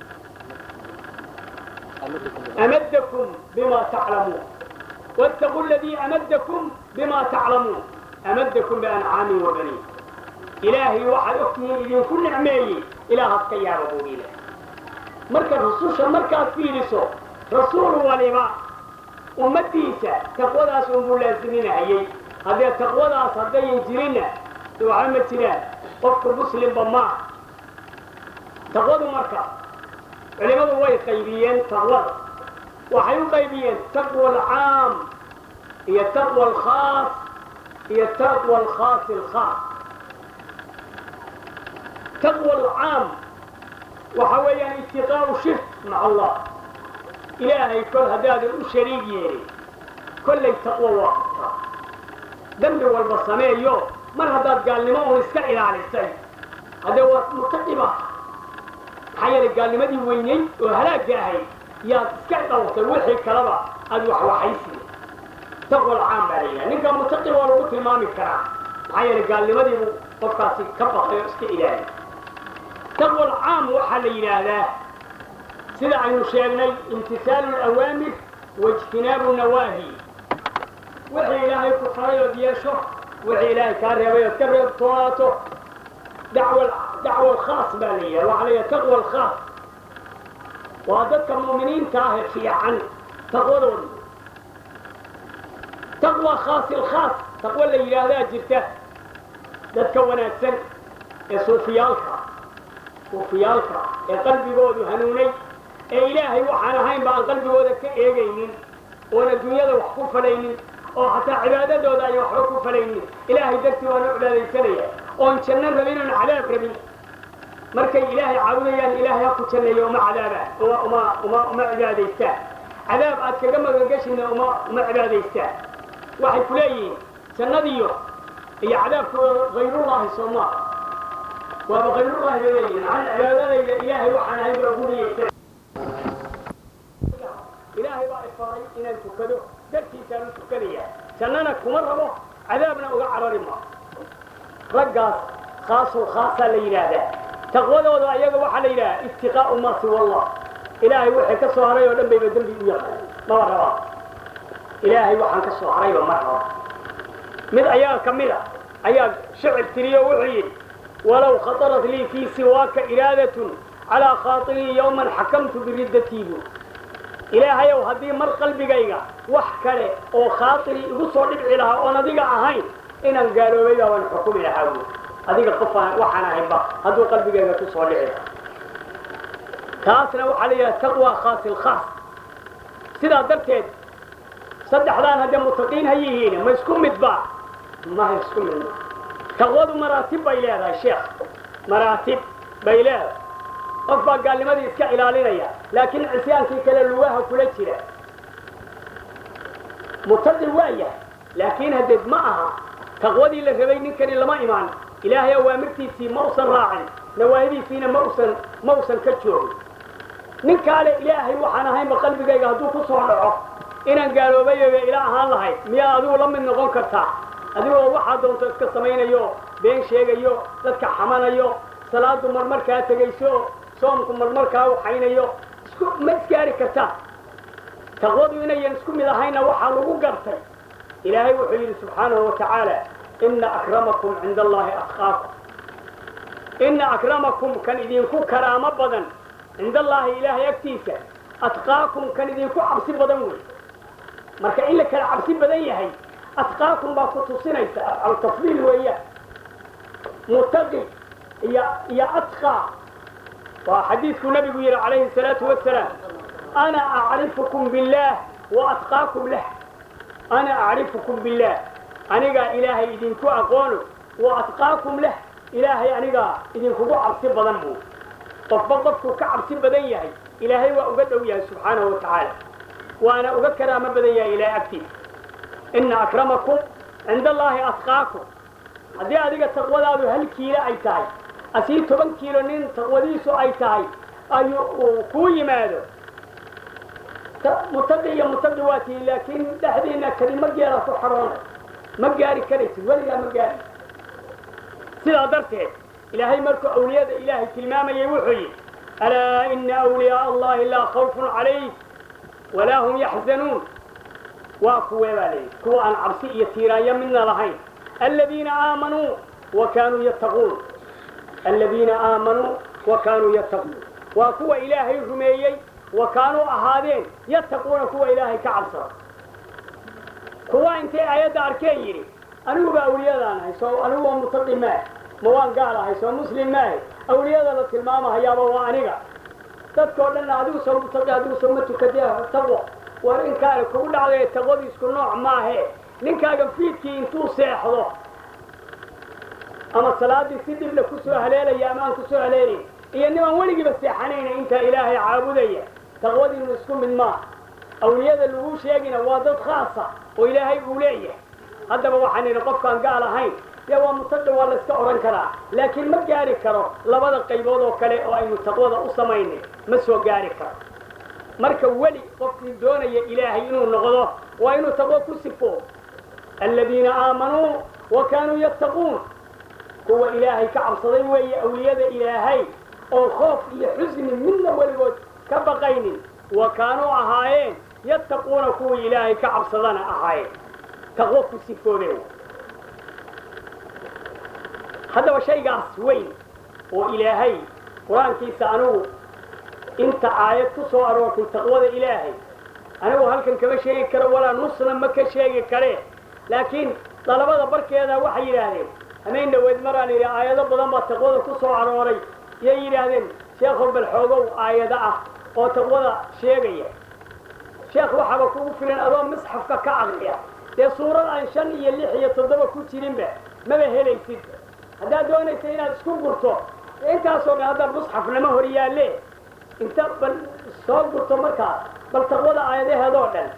amadakum bima taclamuun wattaquu ladii amadakum bima taclamuun amadakum biancaamin wa baniin ilaahay waxaad ogtihiin idinku nicmeeyey ilaahaas ka yaaba buu ilaah marka rususha markaad fiiriso rasuul waliba ummaddiisa taqwadaas unbuu laasiminahayey haddee taqwadaas haddayan jirinna waxba ma jiraan qofka muslimba maaha taqwadu marka culimmadu way qaybiyeen taqwada waxay u qaybiyeen taqwa alcaam iyo taqwa alkhaas iyo taqwa alkhaasi alkhaas taqwa alcaam waxa weeyaan itiqaa'u shirk maca allah ilaahay kol haddaadan u shariig yeelin kollay taqwo waa qabtaa dembi walba sameeyo mar haddaad gaalnimo uun iska ilaalisay haddee waa mutaqiba maxaa yeelay gaalnimadii weynayd oo halaagga ahayd yaad iska dhawrtay wixii kaleba aad waxwaxaysiya taqwa alcaam baa la yidhaha ninka mutaqi waa lagu tilmaami karaa maxaa yeelay gaalnimadiibuu qofkaasi ka baqay oo iska ilaaliy taqwa alcaam waxaa la yidhaahdaa sida aynu sheegnay imtisaalu alawaamir waijtinaabu nawaahi wixii ilaahay ku faray ood yeesho wixii ilaahay kaa reebay ood ka reebtoonaato dacwa dacwa alkhaas baa la yidhaha waxaa la yidhaha taqwa alkhaas waa dadka mu'miniinta ah ee fiican taqwadooda taqwa khaasi alkhaas taqwo la yidhaahdaa jirta dadka wanaagsan ee suufiyaalka suufiyaalka ee qalbigoodu hanuunay ee ilaahay waxaan ahayn ba aan qalbigooda ka eegaynin oon adduunyada wax ku falaynin oo xataa cibaadadooda ay waxba ku falaynin ilaahay dartii waana cibaadaysanaya oon janno rabin oon cadaab rabin markay ilaahay caabudayaan ilaahay ha ku janneeyo uma cadaabaan uma uma uma uma cibaadaystaan cadaab aad kaga magangeshina uma uma cibaadaystaan waxay ku leeyihiin jannadiyo iyo cadaabkooda hayrullaahi soo maa waaba hayrullaahi bay leeyihiin an cibaadadayda ilaahay waxaan ahayn baa guriyaysa ilaahay baa ifaray inaan tukado dartiisaan u tukanaya jannana kuma rabo cadaabna uga carari ma raggaas khaasul khaasaa la yidhaahdaa taqwadooda ayaga waxaa la yidhaha iftiqaa'u ma siwa allah ilaahay wixii ka soo haray oo dhan bayba dembi u yaqaan maba rabaa ilaahay waxaan ka soo harayba ma raba mid ayaga ka mid a ayaa shicir tiriyo wuxuu yidhi walow khatarat lii fii siwaaka iraadatun calaa khaatirii yowman xakamtu biriddatii buu ilaahayow haddii mar qalbigayga wax kale oo khaatiri igu soo dhibci lahaa oon adiga ahayn inaan gaaloobay baa waan xukumi lahaa buu adiga qofaan waxaan ahaynba hadduu qalbigayga ku soo dhici lahaa taasna waxaa la yidhaha taqwa khaasi lkhaas sidaa darteed saddexdaan haddee mutaqiin ha yihiin ma isku midba maha isku midba taqwadu maraatib bay leedahay sheekh maraatib bay leedahay qof baa gaalnimadii iska ilaalinaya laakiin cisyaankii kale lugaha kula jira mutaqi waa yahay laakiin hadeed ma aha taqwadii la rabay ninkani lama imaan ilaahay awaamirtiisii ma usan raacin nawaahidiisiina ma usan ma usan ka joogin ninkaale ilaahay waxaan ahaynba qalbigayga hadduu ku soo dhaco inaan gaaloobayaba ila ahaan lahayd miyaa adigu la mid noqon kartaa adigoo waxaa doonto iska samaynayo been sheegayo dadka xamanayo salaadu marmarkaa tegayso soomku marmarkaa waxaynayo isku ma isgaari kartaa taqwadu inayan isku mid ahayna waxaa lagu gartay ilaahay wuxuu yidhi subxaanahu wa tacaala ina akramakum cinda allahi atqaakum ina akramakum kan idinku karaamo badan cinda allaahi ilaahay agtiisa atqaakum kan idinku cabsi badan wey marka in la kala cabsi badan yahay atqaakum baa ku tusinaysa altafdiil weeyaan mutaqi iyo iyo atqaa waa xadiidkuu nabigu yidhi calayhi salaatu wasalaam ana acrifukum billaah wa atqaakum lah ana acrifukum billaah anigaa ilaahay idinku aqoono wa atqaakum lah ilaahay anigaa idinkugu cabsi badan buu qofba qofkuu ka cabsi badan yahay ilaahay waa uga dhow yahay subxaanahu wa tacaala waana uga karaamo badan yahay ilaahay agtiisa ina akramakum cinda allaahi atqaakum haddii adiga taqwadaadu hal kiilo ay tahay asii toban kiilo nin taqwadiisu ay tahay ayuu uu kuu yimaado mutaqi iyo mutaqi waa tihi laakiin dhexdiina kelima geela ku xaroonay ma gaari karaysid weligaa ma gaari sidaa darteed ilaahay markuu awliyada ilaahay tilmaamayay wuxuu yidhi alaa ina awliyaa allahi laa khawfun calayh walaa hum yaxzanuun waa kuwee baa layidhi kuwa aan cabsi iyo tiiraanyo midna lahayn aladiina aamanuu wa kaanuu yattaquun aladiina aamanuu wa kaanuu yattaquun waa kuwa ilaahay rumeeyey wa kaanuu ahaadeen yattaquuna kuwa ilaahay ka cabsada kuwa intay aayadda arkeen yidhi aniguba awliyadaan ahay soo anigu waa mutaqi maahe ma waan gaal ahay soo muslim maahe awliyada la tilmaamahayaaba waa aniga dadkao dhanna adigu soo mutaqi adigu soo ma tukadee taqwo war inkaale kugu dhacday taqwadu isku nooc maahe ninkaaga fiidkii intuu seexdo ama salaadii si dhibla kusoo haleelaya ama aan kusoo haleelayn iyo nimaan weligiiba seexanayna intaa ilaahay caabudaya taqwadiinu isku mid maaha awliyada lagu sheegina waa dad khaasa oo ilaahay uu leeyahay haddaba waxaan idhi qofkaan gaal ahayn dee waa mutaqi waa layska odhan karaa laakiin ma gaari karo labada qaybood oo kale oo aynu taqwada u samaynay ma soo gaari karo marka weli qofkii doonaya ilaahay inuu noqdo waa inuu taqwo ku sifo aladiina aamanuu wa kaanuu yattaquun kuwa ilaahay ka cabsaday weeye awliyada ilaahay oo khoof iyo xusni midna weligood ka baqaynin wa kaanuu ahaayeen yattaquuna kuwii ilaahay ka cabsadana ahaayeen taqwo ku sifoodeen haddaba shaygaas weyn oo ilaahay qur-aankiisa anigu inta aayad ku soo aroortay taqwada ilaahay anigu halkan kama sheegi karo walaa nusna ma ka sheegi karee laakiin dalabada barkeeda waxay yidhaahdeen hamayn dhaweyd maraan yidhi aayado badan baa taqwada ku soo arooray yay yidhaahdeen sheekhow bal xoogow aayado ah oo taqwada sheegaya sheekh waxaaba kugu filan adoo misxafka ka aqriya dee suurad aan shan iyo lix iyo toddoba ku jirinba maba helaysid haddaad doonaysa inaad isku gurto intaasoo dhan hadda musxaf lama hor yaalle inta bal soo gurto markaas bal taqwada aayadaheedoo dhan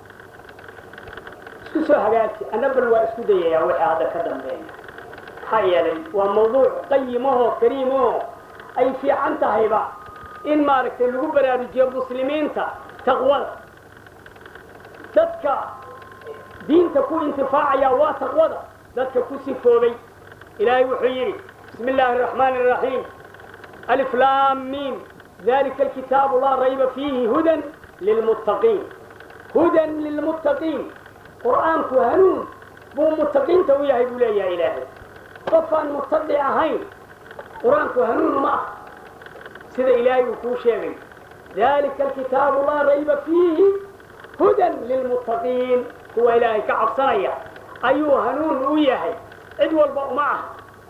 isku soo hagaaji anna bal waa isku dayayaa wixii hadda ka dambeeya maxaa yeelay waa mawduuc qayimahoo kariimahoo ay fiican tahayba in maaragtay lagu baraarujiyo muslimiinta taqwada dadka diinta ku intifaacaya waa taqwada dadka ku sifoobay ilaahay wuxuu yidhi bismi illaahi araxmaani araxiim alif laam miim dalika alkitaabu laa rayba fiihi hudan lilmuttaqiin hudan lilmuttaqiin qur'aanku hanuun buu mutaqiinta u yahay buu leeyahay ilaahay qofaan mutaqi ahayn qur-aanku hanuun ma ah sida ilaahay uu kuu sheegay dalika alkitaabu laa rayba fiihi hudan lilmuttaqiin kuwa ilaahay ka cabsanaya ayuu hanuun u yahay cid walba uma ah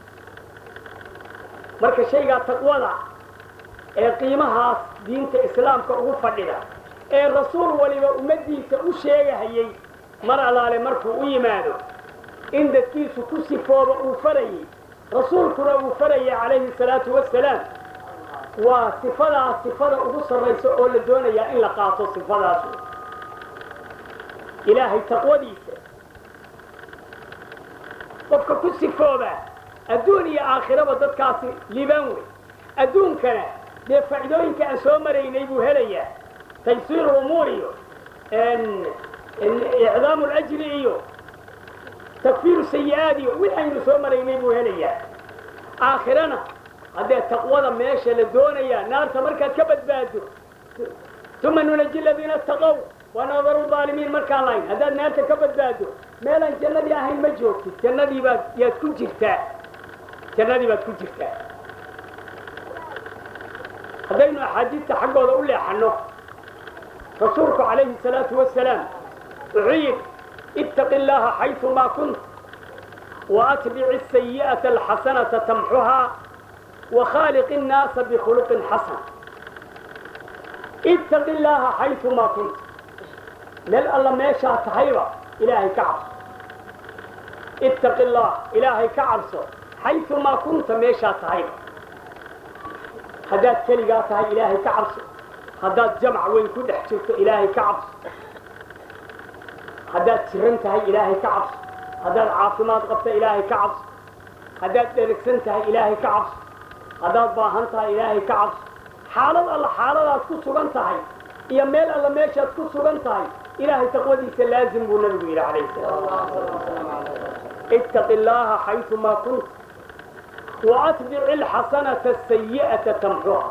marka shaygaa taqwada ee qiimahaas diinta islaamka ugu fadhida ee rasuul waliba ummaddiisa u sheegahayey mar allaale markuu u yimaado in dadkiisu ku sifooba uu farayey rasuulkuna uu farayay calayhi salaatu wassalaam waa sifadaas sifada ugu sarraysa oo la doonayaa in la qaato sifadaasu ilaahay taqwadiisa qofka ku sifooba adduun iyo aakhiraba dadkaasi liibaan wey adduunkana dee faa'iidooyinka aan soo maraynay buu helayaa taysiir umuur iyo icdaamu lajri iyo takfiiru sayi-aad iyo wixaynu soo maraynay buu helayaa aakhirana haddee taqwada meesha la doonayaa naarta markaad ka badbaado uma nunaji ladiina taqow wanadaru aalimiin markaan lahayn haddaad naarta ka badbaado meelaan jannadii ahayn ma joogtid jannadii baad yaad ku jirtaa jannadii baad ku jirtaa haddaynu axaadiista xaggooda u leexanno rasuulku calayhi salaatu wasalaam wuxuu yidhi ittaqi illaaha xaysu maa kunt waatbici asayi'ata alxasanata tamxuhaa wakhaaliq innaasa bikhuluqin xasan ittaqi illaaha xaysu maa kunt meel alla meeshaa tahayba ilaahay ka cabso ittaqi allah ilaahay ka cabso xaysu maa kunta meeshaa tahayba haddaad keligaa tahay ilaahay ka cabso haddaad jamac weyn ku dhex jirto ilaahay ka cabso haddaad jiran tahay ilaahay ka cabso haddaad caafimaad qabta ilaahay ka cabso haddaad dherigsan tahay ilaahay ka cabso haddaad baahan tahay ilaahay ka cabso xaalad alla xaaladaad ku sugan tahay iyo meel alla meeshaad ku sugan tahay ilaahay taqwadiisa laazim buu nabigu yidhi calayhi salaam ittaqi illaaha xaysu maa kunt وأتبع الحسنة السيئة تمحوها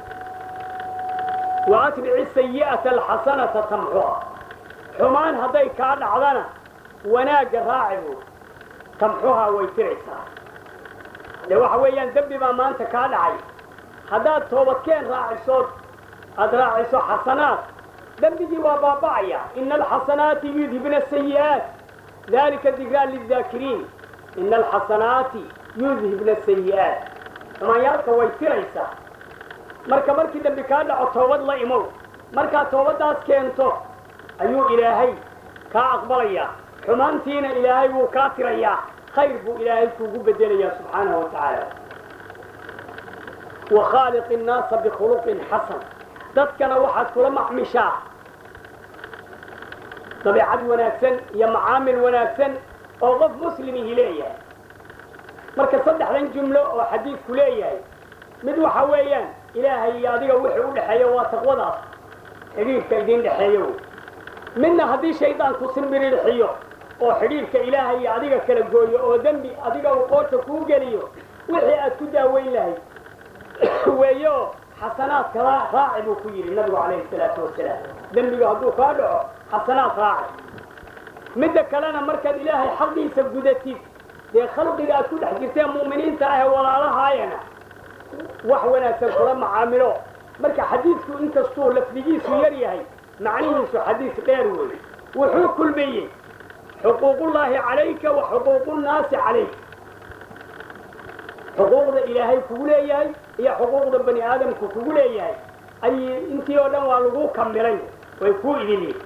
وأتبع السيئة الحسنة تمحوها حمان هذي كان عضنا وناق راعب تمحوها ويترعسها لو حويان دبي ما أنت كان عي هذا توبتكين راعي صوت أدراعي صوت حسنات دبي دي وبابايا إن الحسنات يذهبن السيئات ذلك الذكرى للذاكرين إن الحسنات yudhibna sayi-aat xumaanyaalka way tiraysaa marka markii dambi kaa dhaco toobad la imow markaad toobaddaas keento ayuu ilaahay kaa aqbalayaa xumaantiina ilaahay wuu kaa tirayaa khayr buu ilaahay kuugu bedelayaa subxaanahu wa tacaala wa khaaliq innaasa bikhuluqin xasan dadkana waxaad kula macmishaa dabeecad wanaagsan iyo macaamil wanaagsan oo qof muslimihi leeyahay marka saddexdan jumlo oo xadiidku leeyahay mid waxa weeyaan ilaahay iyo adiga wixii u dhexeeya waa taqwadaas xidhiirka idin dhexeeyo wey midna haddii shaydaanku simbiriirxiyo oo xidhiirka ilaahay iyo adiga kala gooyo oo dembi adiga uu qoorta kuu geliyo wixii aad ku daaweyn lahayd weeyo xasanaadka raaci buu ku yidhi nabigu calayhi salaatu wasalaam dembiga hadduu kaa dhaco xasanaad raaci midda kalena markaad ilaahay xaqiisa gudatid dee khalqiga aad ku dhex jirteen mu'miniinta ah ee walaalahaayana wax wanaagsan kula macaamilo marka xadiidku inkastuu lafdigiisu yar yahay macnihiisu xadiis dheer wey wuxuu kulmayey xuquuqullaahi calayka wa xuquuqunnaasi calayk xuquuqda ilaahay kugu leeyahay iyo xuquuqda bani aadamku kugu leeyahay ay intii oo dhan waa lagu kamilay way kuu idin yihin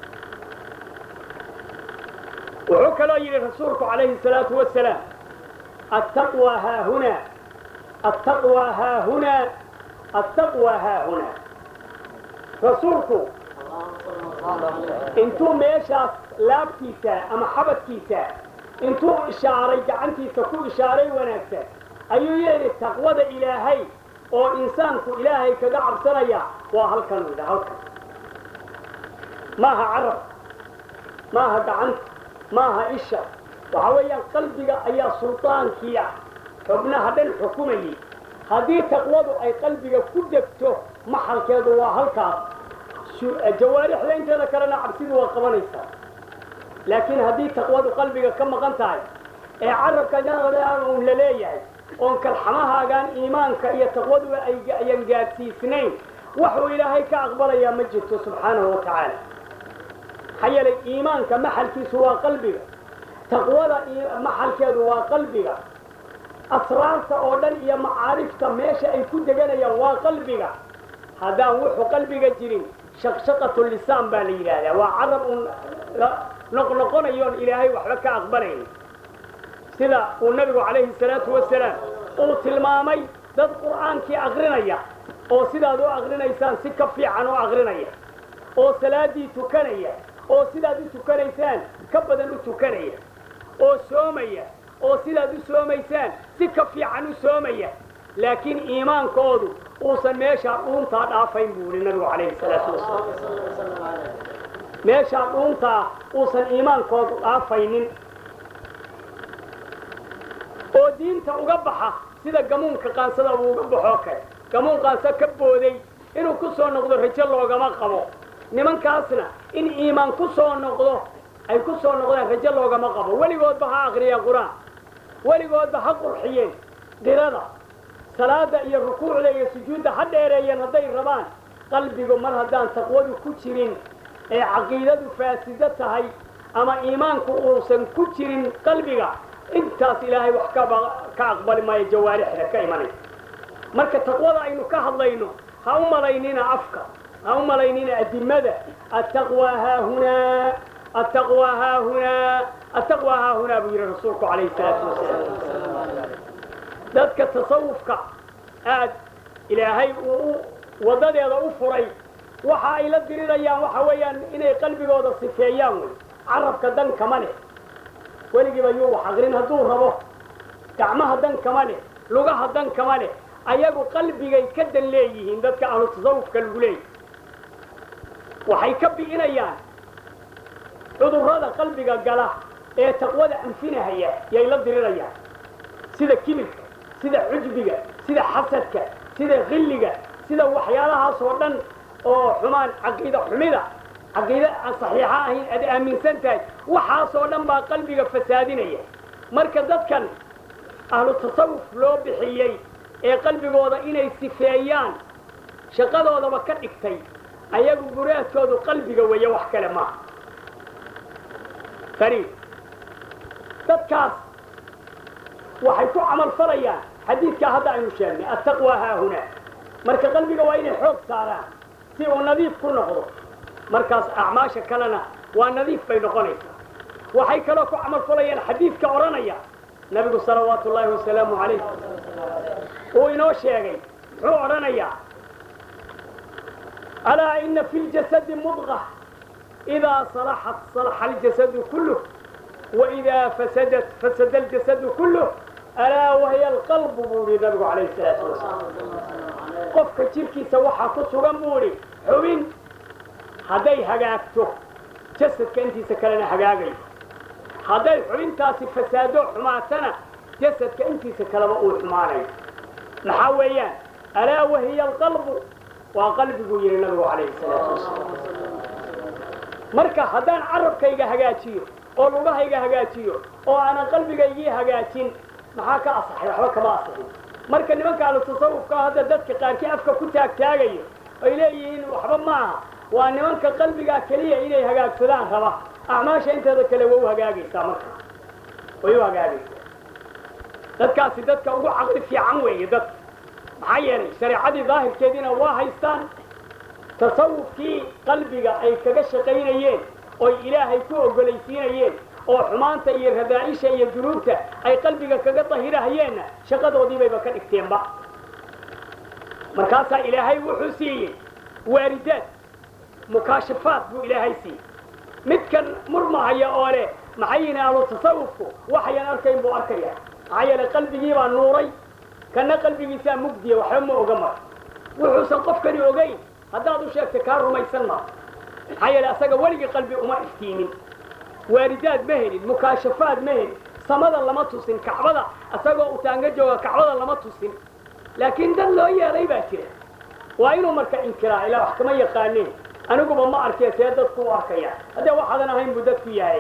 wuxuu kaloo yidhi rasuulku calayhi salaatu wasalaam attaqwa haahunaa attaqwa haahunaa attaqwa haahunaa rasuulku intuu meeshaas laabtiisa ama xabadkiisa intuu ishaaray gacantiisa ku ishaaray wanaagsan ayuu yidhi taqwada ilaahay oo insaanku ilaahay kaga cabsanaya waa halkan yidha halkan maaha carab maaha gacanta maaha isha waxa weeyaan qalbiga ayaa sultaankii ah xubnaha dhan xukumayay haddii taqwadu ay qalbiga ku degto maxalkeedu waa halkaas jawaarixda inteeda kalena cabsidu waa qabanaysaa laakiin haddii taqwadu qalbiga ka maqan tahay ee carabka un la leeyahay oon kalxamahaagaan iimaanka iyo taqwaduba ayan gaadsiisnayn waxuu ilaahay ka aqbalayaa ma jirto subxaanahu wa tacaala maxaa yeelay iimaanka maxalkiisu waa qalbiga taqwada maxalkeedu waa qalbiga asraarta oo dhan iyo macaarifta meesha ay ku deganayaan waa qalbiga haddaan wuxuu qalbiga jirin shaqshaqatu lisaan baa la yidhaahdaa waa carab un noqnoqonayoon ilaahay waxba ka aqbalayn sida uu nabigu calayhi salaatu wasalaam uu tilmaamay dad qur'aankii aqrinaya oo sidaad u aqrinaysaan si ka fiican u aqrinaya oo salaaddii tukanaya oo sidaad u tukanaysaan ka badan u tukanaya oo soomaya oo sidaad u soomaysaan si ka fiican u soomaya laakiin iimaankoodu uusan meeshaa dhuuntaa dhaafayn buu yihi nabigu calayhi salaatu wasalaam meeshaa dhuuntaa uusan iimaankoodu dhaafaynin oo diinta uga baxa sida gamuunka qaansada uu uga baxoo kale gamuun qaansa ka booday inuu ku soo noqdo rajo loogama qabo nimankaasna in iimaan ku soo noqdo ay ku soo noqdaan rajo loogama qabo weligoodba ha aqriyeen qur-aan weligoodba ha qurxiyeen dirada salaada iyo rukuucda iyo sujuudda ha dheereeyeen hadday rabaan qalbigu mar haddaan taqwadu ku jirin ee caqiidadu faasido tahay ama iimaanku uusan ku jirin qalbiga intaas ilaahay wax ka aqbali maayo jawaarixda ka imanaya marka taqwada aynu ka hadlayno ha u malaynina afka ha u malaynina adimada attaqwa haahunaa attaqwa haahunaa attaqwa haahunaa buu yidhi rasuulku calayhi salaatu wasalaam dadka tasawufka aad ilaahay uu waddadeeda u furay waxa ay la dirirayaan waxa weeyaan inay qalbigooda sifeeyaan wey carabka dan kama leh weligiiba yuu wax aqrin hadduu rabo gacmaha dan kama leh lugaha dan kama leh ayagu qalbigay ka dan leeyihiin dadka ahlu tasawufka lagu leeyahy waxay ka bi'inayaan cudurrada qalbiga gala ee taqwada anfinahaya yay la dirirayaan sida kibirka sida cujbiga sida xasadka sida khilliga sida waxyaalahaas oo dhan oo xumaan caqiida xumida caqiide aan saxiixa ahayn aad aaminsan tahay waxaasoo dhan baa qalbiga fasaadinaya marka dadkan ahlu tasawuf loo bixiyey ee qalbigooda inay sifeeyaan shaqadoodaba ka dhigtay ayagu muraadkoodu qalbiga weeye wax kale maaha fariid dadkaas waxay ku camal falayaan xadiidkaa hadda aynu sheegnay attaqwa haahunaa marka qalbiga waa inay xoog saaraan si uu nadiif ku noqdo markaas acmaasha kalena waa nadiif bay noqonaysaa waxay kaloo ku camal falayaan xadiidka odhanaya nabigu salawaatu ullaahi wasalaamu calayh uu inoo sheegay muxuu odhanayaa alaa ina fi ljasadi mudqa idaa salaxat salaxa aljasadu kulluh waidaa fasadat fasada aljasadu kulluh alaa wahiya alqalbu buu yihi nabigu calayhi salaatu wasalaam qofka jirkiisa waxaa ku sugan buu idhi xubin hadday hagaagto jasadka intiisa kalena hagaagayo hadday xubintaasi fasaado xumaatana jasadka intiisa kaleba uu xumaanayo maxaa weeyaan alaa wahiya alqalbu waa qalbiguu yidhi nabigu calayhi salaatu wasalaam marka haddaan carabkayga hagaajiyo oo lugahayga hagaajiyo oo aanan qalbigaygii hagaajin maxaa ka asaxay waxba kama asaxin marka nimanka ahlu tasawufka hadda dadka qaarkii afka ku taagtaagayo ay leeyihiin waxba maaha waa nimanka qalbigaa keliya inay hagaagsadaan raba acmaasha inteeda kale waa u hagaagaysaa marka way u hagaagaysaa dadkaasi dadka ugu caqli fiican weeye dadka maxaa yeelay shareecadii daahirkeediina waa haystaan tasawufkii qalbiga ay kaga shaqaynayeen oy ilaahay ku ogolaysiinayeen oo xumaanta iyo radaa'isha iyo dunuubta ay qalbiga kaga dahirahayeenna shaqadoodiibayba ka dhigteenba markaasaa ilaahay wuxuu siiyey waaridaad mukaashafaad buu ilaahay siiyey midkan murmahaya oo leh maxay yihin ahlu tasawufku waxayan arkayn buu arkaya maxaa yeelay qalbigii baa nuuray kana qalbigiisaa mugdiya waxba ma oga mar wuxuusan qofkani ogayn haddaad u sheegta kaa rumaysan maa maxaa yeelay asaga weligii qalbi uma iftiimin waaridaad ma helin mukaashafaad ma helin samada lama tusin kacbada asagoo utaanga jooga kacbada lama tusin laakiin dad loo yeelay baa jira waa inuu marka inkiraa ilaa wax kama yaqaaneen aniguba ma arkee see dadku u arkaya haddee waxaadan ahayn buu dadku yahay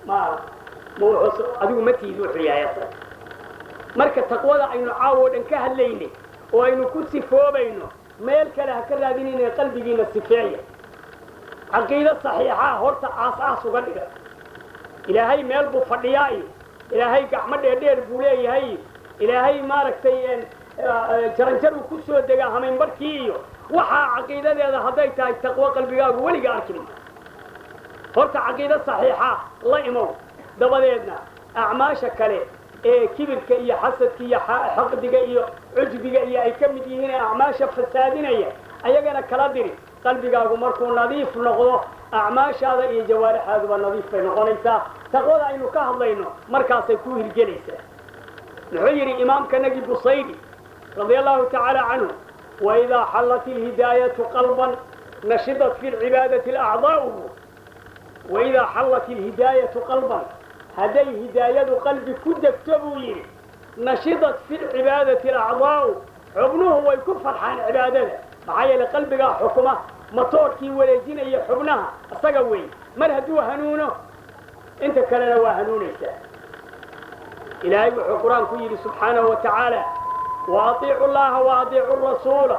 ma ma wuxuu adigu ma tiid wuxuu yahay asaga marka taqwada aynu caawo dhan ka hadlaynay oo aynu ku sifoobayno meel kale ha ka raadinayna qalbigiina sifeeya caqiido saxiixa horta aas-aas uga dhiga ilaahay meel buu fadhiyaa iyo ilaahay gacmo dheerdheer buu leeyahay ilaahay maaragtay jaranjar uu ku soo degaa hamaynbarkii iyo waxaa caqiidadeeda hadday tahay taqwo qalbigaagu weliga arki ma horta caqiido saxiixa la imow dabadeedna acmaasha kale ee kibirka iyo xasadka iyo xaqdiga iyo cujbiga iyo ay ka mid yihiin ee acmaasha fasaadinaya ayagana kala diri qalbigaagu markuu nadiif noqdo acmaashaada iyo jawaarixaaduba nadiif bay noqonaysaa taqwada aynu ka hadlayno markaasay ku hirgelaysaa muxuu yidhi imaamkanagi busaydi radia allahu tacaala canhu waidaa xallat ilhidaayatu qalban nashidat fi lcibaadati alacdaa'u waidaa xallat ilhidaayatu qalban hadday hidaayadu qalbi ku degto buu yidhi nashidat fi lcibaadati alacdaa'u xubnuhu way ku farxaan cibaadada maxaa yeele qalbigaa xukuma matoorkii wareejinaya xubnaha isaga weyn mar hadduu hanuuno inta kalena waa hanuunaysaa ilaahay wuxuu qur-aanku yidhi subxaanahu wa tacaala wa atiicu llaha wa atiicu rasuula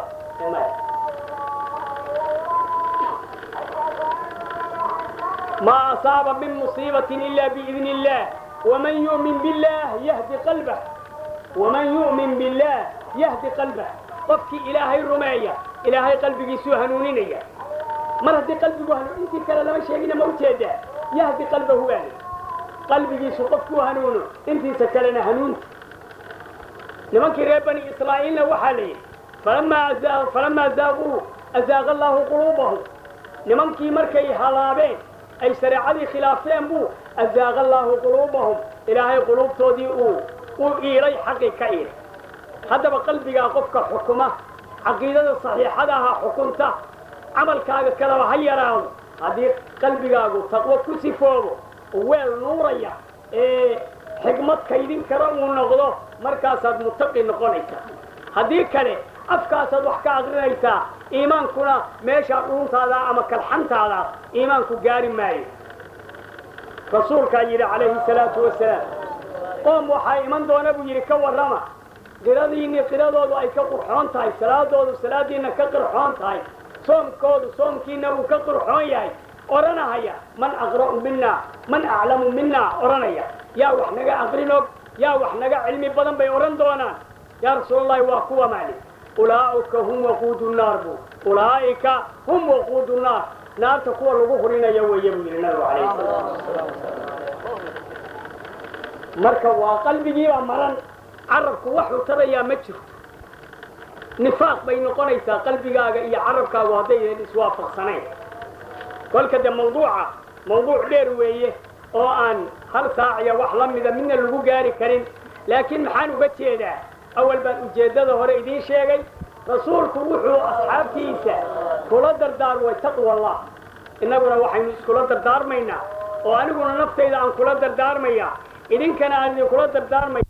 ما أصاب من مصيبة إلا بإذن الله ومن يؤمن بالله يهدي قلبه ومن يؤمن بالله يهدي قلبه qofkii ilaahay rumeeya ilaahay qalbigiisuu hanuuninaya mar haddii qalbigu hanuun intii kale lama sheegina ma ujeedaa yahdi qalbahu waali qalbigiisu qofkuu hanuuno intiisa kalena hanuunta nimankii reer bani israa'iilna waxaa la yidhi falamaa falamaa zaaquu azaaqa allaahu quluubahum nimankii markay halaabeen ay shareecadii khilaafeen buu azaaqa allaahu quluubahum ilaahay quluubtoodii uu u iilay xaqii ka iilay haddaba qalbigaa qofka xukuma caqiidada saxiixadaha xukunta camalkaaga kaleba ha yaraado haddii qalbigaagu taqwo ku sifoobo weel nuuraya ee xigmad kaydin kara uu noqdo markaasaad mutaqi noqonaysaa haddii kale afkaasaad wax ka aqrinaysaa iimaankuna meeshaa dhuuntaada ama kalxantaada iimaanku gaari maayo rasuulkaa yidhi calayhi salaatu wasalaam qoom waxaa iman doona buu yidhi ka warrama qiradiinni qiradoodu ay ka qurxoon tahay salaadoodu salaadiinna ka qurxoon tahay soomkoodu soomkiinna uu ka qurxoon yahay odhanahaya man aqra'u minna man aclamu minna odhanaya yaa wax naga aqrin og yaa wax naga cilmi badan bay odhan doonaan yaa rasuulallahi waa kuwa maali ulaa'ika hum waquudu naar bu ulaa'ika hum waquudu naar naarta kuwa lagu hurinaya weeye buu yidhi nabigu calayhi salaatu marka waa qalbigiibaa maran carabku waxuu tarayaa ma jirto nifaaq bay noqonaysaa qalbigaaga iyo carabkaagu haddaynan iswaafaqsanayn kolka de mawduuca mawduuc dheer weeye oo aan hal saaciya wax la mida midna lagu gaari karin laakiin maxaan uga jeedaa awal baan ujeeddada hore idiin sheegay rasuulku wuxuu asxaabtiisa kula dardaarmay taqwa allah innaguna waxaynu iskula dardaarmaynaa oo aniguna naftayda aan kula dardaarmaya idinkana aan idinkula dardaarmaya